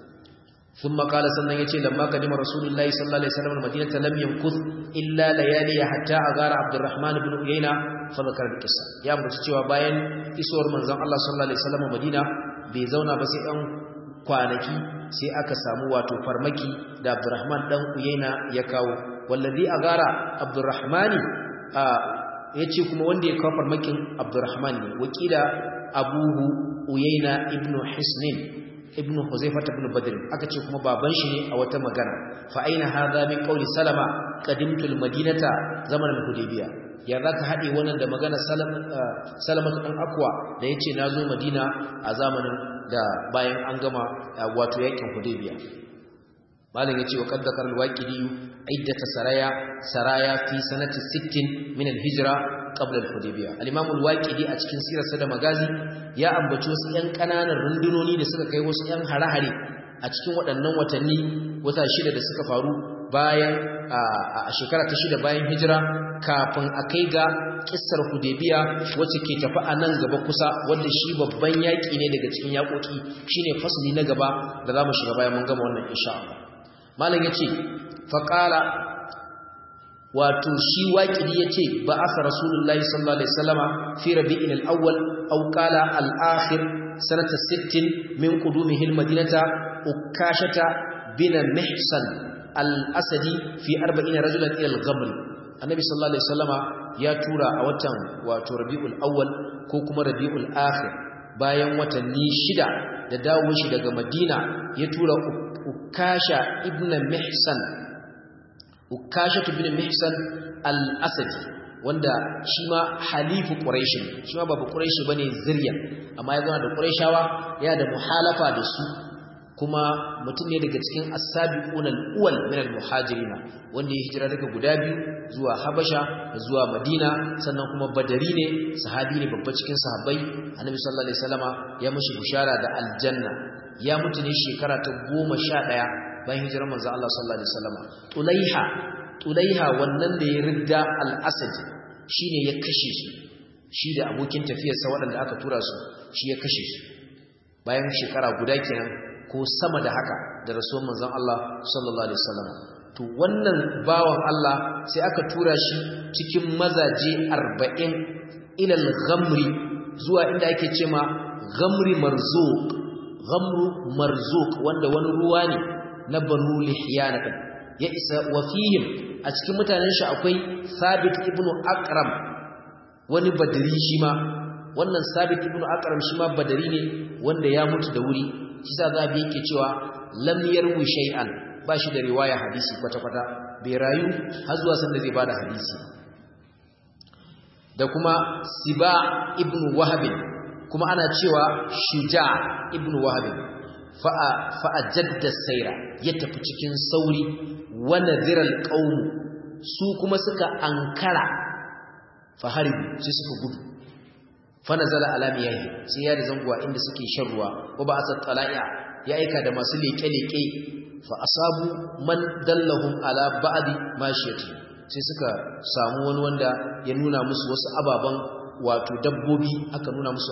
thumma qala sannan yace lamma kadima rasulullahi sallallahu alaihi wasallam madinata lam yamkuth illa layali hatta agara abdurrahman ibn uyayna fa zakara al-qissa ya mutu cewa bayan isuwar manzon Allah sallallahu alaihi wasallam madina bai zauna ba sai ɗan kwanaki sai aka samu wato farmaki da abdurrahman dan uyayna ya kawo wallazi agara abdurrahmani ya ce kuma wanda ya kawo farmakin abdurrahman ne wakila abuhu uyaina ibn hisnin ibn huzaifat ibn badr aka ce kuma baban shi ne a wata magana fa aina hadha min qawli salama qadimtu almadinata zaman alhudaybiya ya zaka hade wannan da magana salama dan akwa da yace nazo madina a zamanin da bayan an gama wato yakin hudaybiya malam yace wa qad dakar alwaqidi iddata saraya saraya fi sanati 60 min alhijra qabla alhudaybiyah al-imam alwaqidi a cikin sirarsa da magazi ya ambaci wasu yan kananan rundunoni da suka kai wasu yan harahare a cikin waɗannan watanni wata shida da suka faru bayan a shekara ta shida bayan hijira kafin a kai ga kissar hudaybiya wacce ke tafi a nan gaba kusa wanda shi babban yaƙi ne daga cikin yaƙoƙi shine fasli na gaba da za mu shiga bayan mun gama wannan insha Allah malam yace faqala wato shi waqidi yace ba asa rasulullahi sallallahu alaihi wasallama fi rabi'il al-awwal aw qala al-akhir sanata 60 min qudumihi al-madinata ukashata bin mihsan al-asadi fi 40 rajulan ila al-ghamr annabi sallallahu alaihi wasallama ya tura a watan wato rabi'ul awwal ko kuma rabi'ul akhir bayan watanni shida da dawo shi daga madina ya tura ukasha ibn mihsan ukasha ibn mihsan al-asadi wanda shi ma halifu quraish shi ma babu quraish bane zuriya amma ya zama da quraishawa yana da muhalafa da su kuma mutum ne daga cikin as-sabiqun al-awwal min al-muhajirin wanda ya hijira daga guda biyu zuwa habasha da zuwa madina sannan kuma badari ne sahabi ne babba cikin sahabbai annabi sallallahu alaihi wasallama ya mishi bushara da aljanna ya mutu ne shekara ta goma sha ɗaya bayan hijirar manzo Allah sallallahu alaihi wasallam tulaiha tulaiha wannan da ya ridda al-asad shine ya kashe su shi da abokin tafiyarsa waɗanda aka tura su shi ya kashe su bayan shekara guda kenan ko sama da haka da rasuwar manzon Allah sallallahu alaihi wasallam to wannan bawan Allah sai aka tura shi cikin mazaje 40 ila al-ghamri zuwa inda ake cewa ghamri marzuq ghamru marzuq wanda wani ruwa ne na banu lihyana din ya isa wa fihim a cikin mutanen shi akwai sabit ibn akram wani badri shi ma wannan sabit ibn akram shi ma badari ne wanda ya mutu da wuri shi sa zabi yake cewa lam yarwi shay'an ba shi da riwaya hadisi kwata-kwata bai rayu har zuwa sanda zai bada hadisi da kuma siba ibn wahab kuma ana cewa shuja ibn wahab fa'a fa'a jadda saira ya tafi cikin sauri wa nadhiral qaum su kuma suka ankara faharibu sai suka gudu fa nazala ala miyahi sai ya da zanguwa inda suke shan ruwa wa ba asat tala'iya ya aika da masu leke-leke fa asabu man dallahum ala ba'di mashiyati sai suka samu wani wanda ya nuna musu wasu ababan wato dabbobi aka nuna musu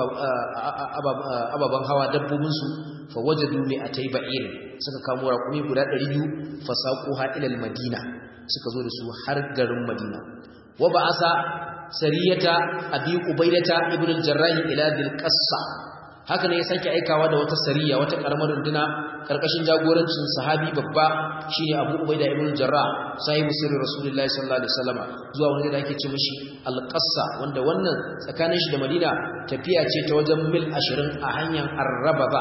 ababan hawa dabbobin su fa wajadu mi atay ba'ir suka kamo raƙumi guda 200 fa saquha ila al-madina suka zo da su har garin madina wa ba'asa sariyata abi ubaidata ibn al-jarrah ila dil qassa haka ne ya sake aikawa da wata sariya wata karamar runduna karkashin jagorancin sahabi babba shine Abu Ubaida ibn Jarrah sahibi sirri Rasulullahi sallallahu alaihi wasallam zuwa wani da ake ce mishi Al-Qassa wanda wannan tsakanin shi da Madina tafiya ce ta wajen mil 20 a hanyar Arrababa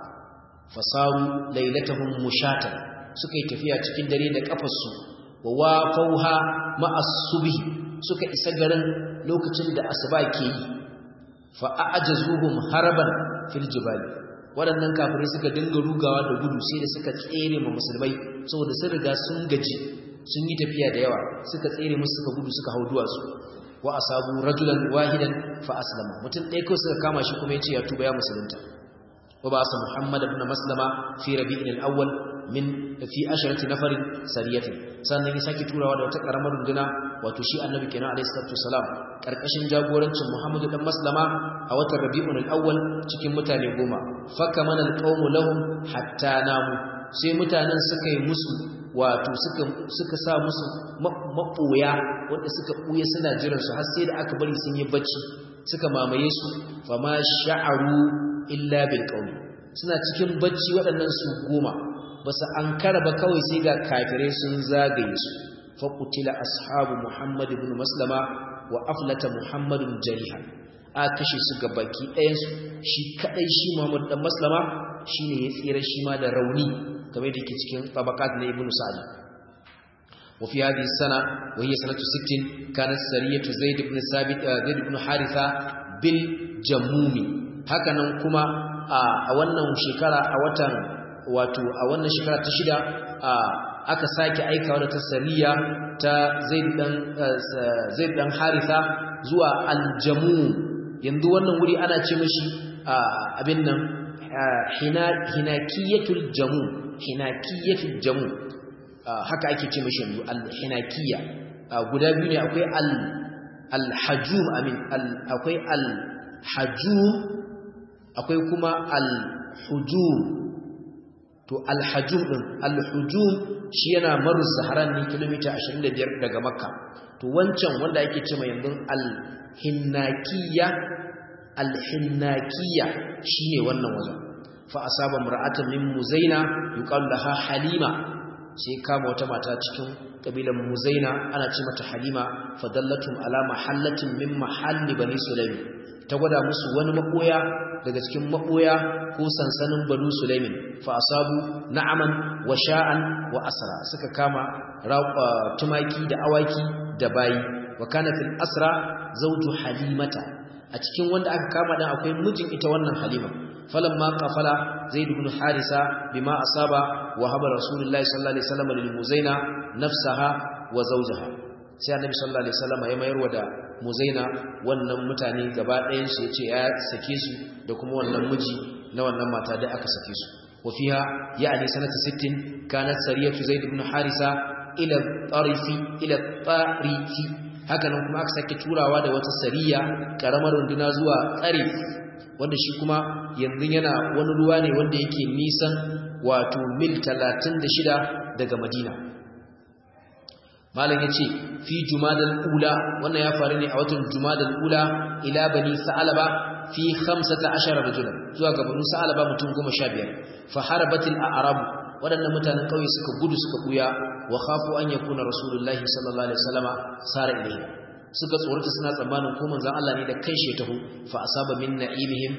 fasaru lailatahum mushatan suka yi tafiya cikin dare da kafarsu wa wafauha ma'as subhi suka isa garin lokacin da asuba ke yi fa'ajazuhum haraban fil jibali waɗannan kafirai suka dinga rugawa da gudu sai da suka tsere ma musulmai saboda sun riga sun gaji sun yi tafiya da yawa suka tsere musu suka gudu suka hau duwatsu wa asabu rajulan wahidan fa aslama mutum ɗaya kawai suka kama shi kuma ya ce ya tuba ya musulunta wa ba sa muhammad ibn maslama fi rabi'in al-awwal min fi asharati nafarin sariyatin sannan ya sake turawa da wata karamar runduna wato shi annabi kenan alayhi salatu wasalam karkashin jagorancin Muhammadu dan Maslama a watan Rabiul Awwal cikin mutane goma fakamana alqawmu lahum hatta namu sai mutanen suka yi musu wato suka suka sa musu maboya wanda suka buye suna jiran su har sai da aka bari sun yi bacci suka mamaye su fama sha'aru illa bil qawmi suna cikin bacci waɗannan su goma basu ankara ba kawai sai ga kafirai sun zagaye su faƙutila ashabu Muhammad ibn Maslama wa aflata Muhammadun jariha a kashe su ga baki ɗayansu shi kaɗai shi Muhammad ɗan Maslama shi ne ya tsira shi ma da rauni game da ke cikin tabakat na ibn Sa'ad wa fi hadhihi sana wa hiya sanatu 60 kanat sariyatu Zaid ibn Sabit Zaid ibn Haritha bil Jamumi haka nan kuma a wannan shekara a watan wato a wannan shekara ta shida a aka sake aikawa da ta sariya ta zaid dan haritha zuwa aljamu yanzu wannan wuri ana ce mashi abin nan hinakiyatul jamu hinakiyatul jamu haka ake ce mashi yanzu alhinakiya guda biyu ne akwai alhajum amin akwai alhajum akwai kuma alhujum to alhajum din alhujum shi yana maru saharan ne kilomita 25 daga makka to wancan wanda ake cewa yanzu alhinnakiya alhinnakiya shine wannan wajen fa asaba mar'atan min muzaina yuqalu laha halima sai kama wata mata cikin kabilan muzaina ana ce mata halima fadallatum ala mahallatin min mahalli bani sulaim ta gwada musu wani makoya daga cikin maboya ko sansanin banu sulaimin fa asabu na'aman wa sha'an wa asra suka kama tumaki da awaki da bayi wa kana fil asra zawju halimata a cikin wanda aka kama dan akwai mijin ita wannan halima falamma qafala zaid ibn harisa bima asaba wa haba rasulullahi sallallahu alaihi wasallam lil muzaina nafsaha wa zawjaha sai annabi sallallahu alaihi wasallam ya mayar da muzaina wannan mutane gaba ɗayan su yace ya sake su da kuma wannan miji na wannan mata da aka sake su wa fiha ya'ni sanata 60 kanat sariyatu zaid ibn harisa ila tarifi ila tarifi haka nan kuma aka sake turawa da wata sariya karamar runduna zuwa tsarif wanda shi kuma yanzu yana wani ruwa ne wanda yake nisan wato mil 36 daga madina malam yace fi jumadal ula wannan ya faru ne a watan jumadal ula ila bani sa'alaba fi 15 rajulan zuwa ga banu sa'alaba mutum 15 fa harabatil a'rab wadannan mutanen kauye suka gudu suka buya wa khafu an yakuna rasulullahi sallallahu alaihi wasallama sara ilayhi suka tsorata suna tsammanin ko manzon Allah ne da kai shi taho fa asaba min na'imihim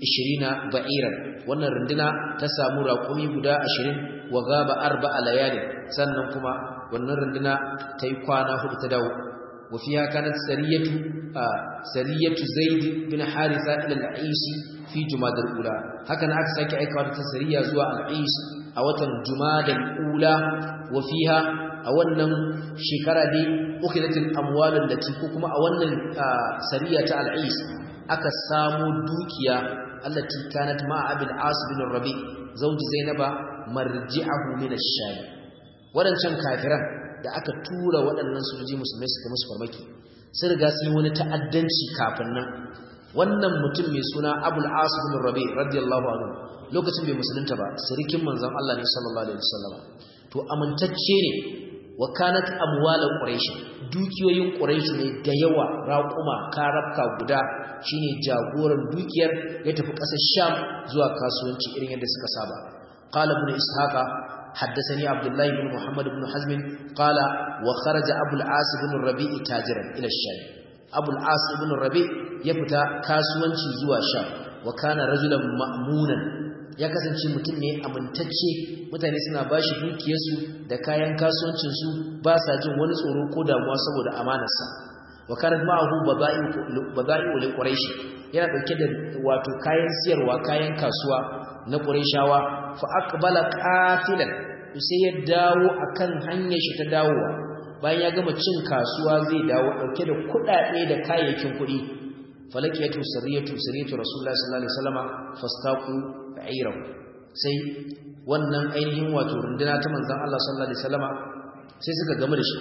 20 ba'iran wannan runduna ta samu raƙumi guda 20 wa gaba arba'a layali sannan kuma wannan runduna ta yi kwana hudu ta dawo wa fiha kanat sariyatu sariyatu zaid bin haritha ila al-ais fi jumadal ula haka na aka sake aikawa ta sariya zuwa al-ais a watan jumadal ula wa fiha a wannan shekara dai ukhidatul amwalul lati ko kuma a wannan sariya ta al-ais aka samu dukiya allati kanat ma'a abil as bin rabi zawji zainaba marji'ahu min ash-sham wadancan kafiran da aka tura waɗannan sojoji musulmai suka musu farmaki sun riga sun yi wani ta'addanci kafin nan wannan mutum mai suna abul as bin rabi radiyallahu anhu lokacin bai musulunta ba sirikin manzon Allah ne sallallahu alaihi wasallam to amintacce ne wa kanat amwal quraish dukiyoyin quraish ne da yawa raquma karabka guda shine jagoran dukiyar ya tafi kasar sham zuwa kasuwanci irin yadda suka saba qala ibn ishaqa حدثني عبد الله بن محمد بن حزم قال وخرج ابو العاص بن الربيع تاجرا الى الشام ابو العاص بن الربيع يفتا kasuwanci zuwa sham wa kana rajulan ma'munan ya kasance mutum ne amintacce mutane suna bashi dukiyarsu da kayan kasuwancinsu ba sa jin wani tsoro ko damuwa saboda amanarsa wa kanat ma'ahu bada'i'u li quraish yana dauke da wato kayan siyarwa kayan kasuwa na qurayshawa fa aqbala qatilan sai ya dawo akan hanyar shi ta dawowa bayan ya gama cin kasuwa zai dawo dauke da kudade da kayayyakin kudi falakiyatu sariyatu sariyatu rasulullahi sallallahu alaihi wasallam fastaqu ba'irahu sai wannan ainihin wato runduna ta manzon Allah sallallahu alaihi wasallama sai suka gamu da shi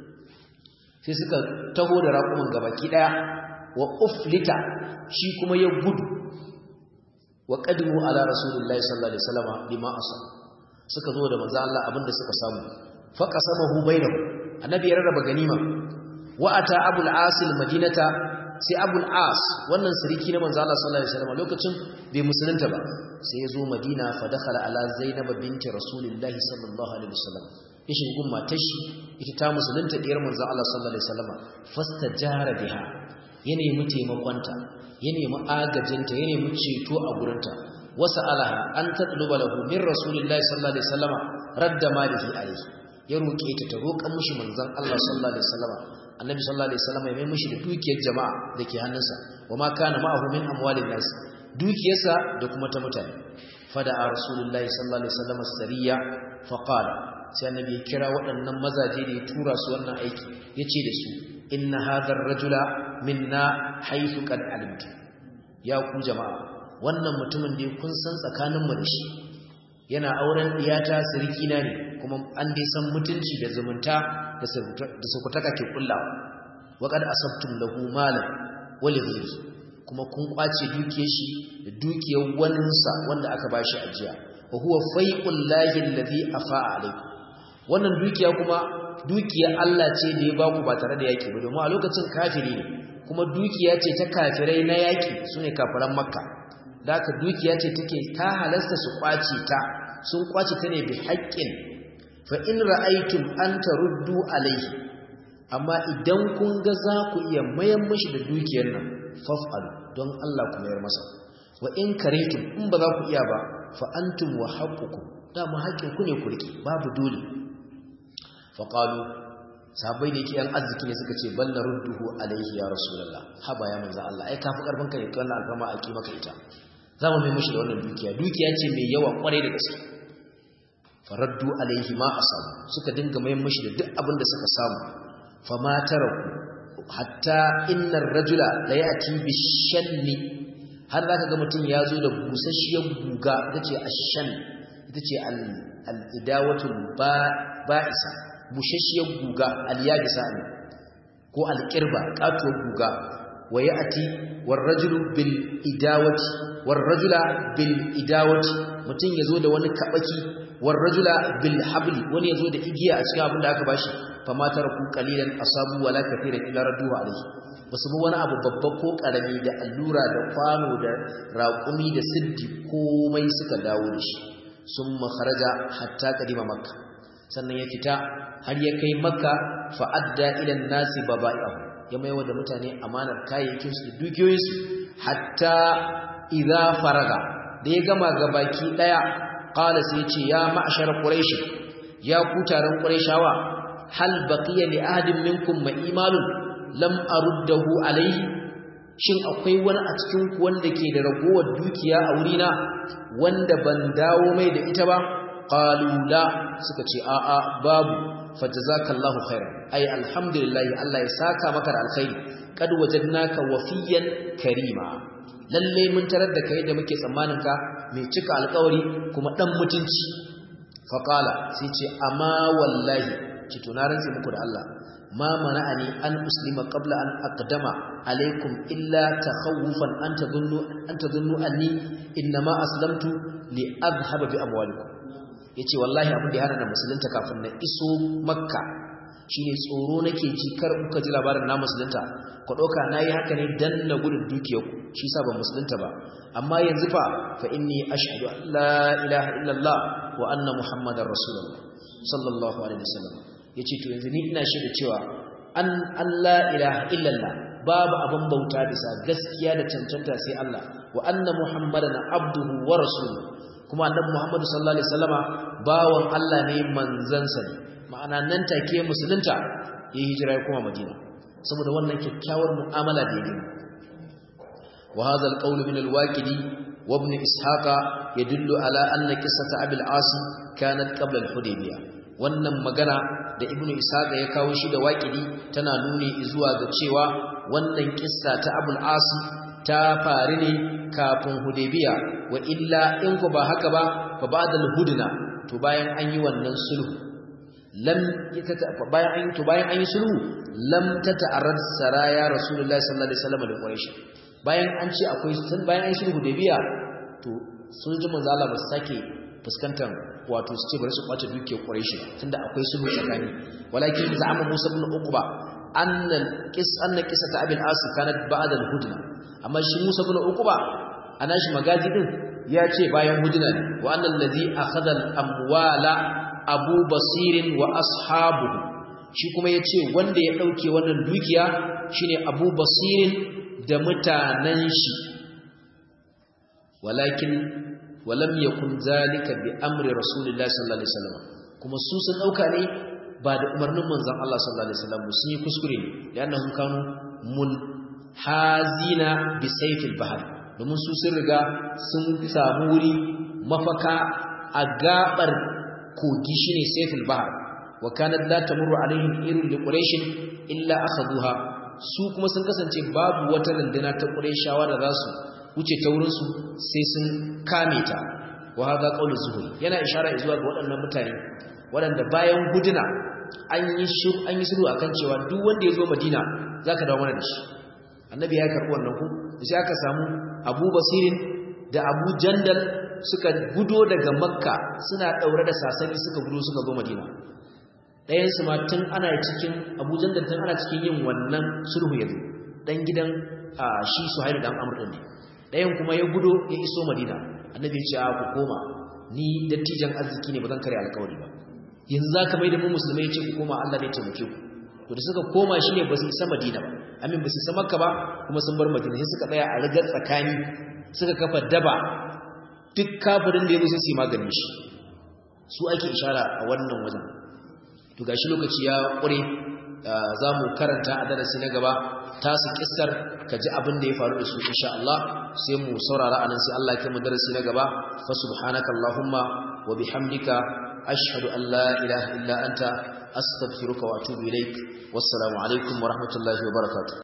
sai suka taho da raƙumin gabaki daya wa uflita shi kuma ya gudu wa qadimu ala rasulillahi sallallahu alaihi wasallama bima asa suka zo da manzon Allah abinda suka samu fa qasamahu bainahu annabi ya rarraba ganima wa ata abul asil madinata sai abul as wannan sarki na manzo Allah sallallahu alaihi wasallam lokacin bai musulunta ba sai ya zo madina fa dakhala ala zainab binti rasulillahi sallallahu alaihi wasallam ishin gun matar shi ita ta musulunta diyar manzo Allah sallallahu alaihi wasallam fastajara biha ya nemi taimakonta ya nemi agajinta ya nemi ceto a gurinta wasa alaha an tatluba lahu min rasulillahi sallallahu alaihi wasallam radda malihi alaihi ya roke ta ta roƙa mishi manzon Allah sallallahu alaihi wasallam annabi sallallahu alaihi wasallam ya mai mishi da dukiyar jama'a dake hannunsa wa ma kana ma'ahu min amwalin nas dukiyarsa da kuma ta mutane fada rasulullahi sallallahu alaihi wasallam sariya fa qala sai annabi ya kira waɗannan mazaje da ya tura su wannan aiki yace da su inna hadha ar-rajula minna haythu qad alimtu ya ku jama'a wannan mutumin da kun san tsakanin mu da shi yana auren diyata sirikina ne kuma an dai san mutunci da zumunta da sukutaka ke kullawa waƙar asabtum lahu malan wali ghayri kuma kun kwace dukiyar shi da dukiyar waninsa wanda aka bashi ajiya wa huwa faiqul lahi alladhi afa'a alaykum wannan dukiya kuma dukiyar Allah ce da ya baku ba tare da yaki ba domin a lokacin kafiri ne kuma dukiya ce ta kafirai na yaki sune kafiran makka da haka dukiya ce take ta halasta su kwace ta sun kwace ta ne bi haƙƙin fa in ra'aytum an taruddu alayhi amma idan kun ga za ku iya mayan mashi da dukiyar nan faf'al don Allah ku mayar masa wa in karitum in ba za ku iya ba fa antum wa haqqukum dama haƙƙin ku ne ku rike babu dole fa qalu sahabbai da yake yan arziki ne suka ce bal narudduhu alayhi ya rasulullah haba ya manzo Allah ai kafi karfin ka ne wannan alfama a maka ita za mu mai mashi da wannan dukiya dukiya ce mai yawa kwarai da gaske faraddu alaihi ma asabu suka dinga mayan mashi da duk abin da suka samu fama taraku hatta innar rajula la yati bishanni har zaka ga mutum ya zo da busasshiyar guga tace ashan ita ce al-idawatul ba'isa busasshiyar guga al-yabisa ne ko al-qirba katuwar guga wa yati war rajulu bil idawati war rajula bil idawati mutum yazo da wani kabaki war rajula bil habli wani yazo da igiya a cikin abin da aka bashi fa ma taraku qalilan asabu wala kathiran illa radduhu alayhi basu bi wani abu babba ko karami da allura da kwano da raƙumi da siddi komai suka dawo da shi summa kharaja hatta qadima makka sannan ya fita har ya kai makka fa adda ila nasi baba'ihu ya maiwa da mutane amanar kayayyakin su da dukiyoyin su hatta idza faraga da ya gama gabaki daya qala sai ya ce ya ma'shar quraish ya ku taron qurayshawa hal baqiya li ahadin minkum ma imalun lam aruddahu alayhi shin akwai wani a cikin ku wanda ke da ragowar dukiya a wurina wanda ban dawo mai da ita ba qalu la suka ce a a babu fajazakallahu khairan ai alhamdulillah Allah ya saka maka da alkhairi kad wajadnaka wafiyan karima lalle mun tarar da kai da muke tsammanin ka mai cika alkawari kuma dan mutunci faqala sai ce amma wallahi ki tunaran sai muku da Allah ma mana'ani an uslima qabla an aqdama alaikum illa takhawufan an tadhunnu an tadhunnu anni inma aslamtu li adhhaba bi amwalikum yace wallahi abin da ya hana musulunta kafin na iso makka shine tsoro nake ji kar kuka ji labarin na musulunta ku dauka nayi haka ne dan na gudun dukiyarku shi yasa ban musulunta ba amma yanzu fa fa inni ashhadu an la ilaha illallah wa anna muhammadar rasulullah sallallahu alaihi wasallam yace to yanzu ni ina shaida cewa an Allah ilaha illallah babu abin bauta bisa gaskiya da cancanta sai Allah wa anna muhammadan abduhu wa rasuluhu kuma annabi muhammadu sallallahu alaihi wasallama bawan Allah ne manzansa ne ma'ana nan take musulunta ya hijira ya koma madina saboda wannan kyakkyawar mu'amala da yake wa hadha alqawl min alwaqidi wa ibn ishaqa yadullu ala anna qissata abi al-as kanat qabla al-hudaybiyah wannan magana da ibn ishaqa ya kawo shi da waqidi tana nuni zuwa ga cewa wannan kissa ta abul as ta faru ne kafin hudaybiya wa illa in ku ba haka ba fa ba'da al-hudna to bayan an yi wannan sulhu lam bayan an to bayan an yi sulhu lam tata'arrad saraya rasulullahi sallallahu alaihi wasallam da quraish bayan an ce akwai sun bayan an sulhu da biya to sun ji manzo Allah ba su sake fuskantar wato su ce bari su kwace dukiyar quraish tunda akwai sulhu tsakani walakin za'ama musa ibn uqba anna qis anna qisata abil as kanat ba'da al-hudna amma shi musa ibn uqba ana shi magaji din ya ce bayan hudna ne wa annal ladhi akhadha al-amwala abu basirin wa ashabuhu shi kuma ya ce wanda ya ɗauke wannan dukiya shine abu basirin da mutanen shi walakin walam yakun zalika bi amri rasulillahi sallallahu alaihi wasallam kuma su sun ɗauka ne ba da umarnin manzon Allah sallallahu alaihi wasallam sun yi kuskure ne li'annahum kanu mulhazina bi sayfil bahr domin su sun riga sun samu wuri mafaka a gabar kogi shine sayful bahr wa kanat la tamurru alaihim irun li quraish illa akhaduha su kuma sun kasance babu wata runduna ta qurayshawa da zasu wuce ta wurin su sai sun kame ta wa hada qawlu zuhri yana ishara zuwa ga waɗannan mutane waɗanda bayan guduna an yi shir an yi sulhu akan cewa duk wanda ya zo Madina zaka dawo mana da shi annabi ya karɓi wannan ku sai aka samu Abu Basirin da Abu Jandal suka gudo daga makka suna ɗaure da sasani suka gudo suka zo madina ɗayansu ma tun ana cikin abujan da tun ana cikin yin wannan sulhu yanzu ɗan gidan shi su haidu ɗan amur ne ɗayan kuma ya gudo ya iso madina annabi ya ce a ku koma ni dattijan arziki ne ba zan kare alkawari ba yanzu za ka mai da mu musulmai ce ku koma allah ne taimake ku to da suka koma shi ne ba su isa madina ba amin ba su isa makka ba kuma sun bar madina sai suka tsaya a rigar tsakani suka kafa daba duk kafirin da ya zo sai maganin shi su ake ishara a wannan wajen to gashi lokaci ya kure za mu karanta a darasi na gaba tasu kissar ka ji abin da ya faru da su insha Allah sai mu saurara anan sai Allah ya kai mu darasi na gaba fa subhanaka allahumma wa bihamdika ashhadu an la ilaha illa anta astaghfiruka wa atubu ilaik wassalamu alaikum wa rahmatullahi wa barakatuh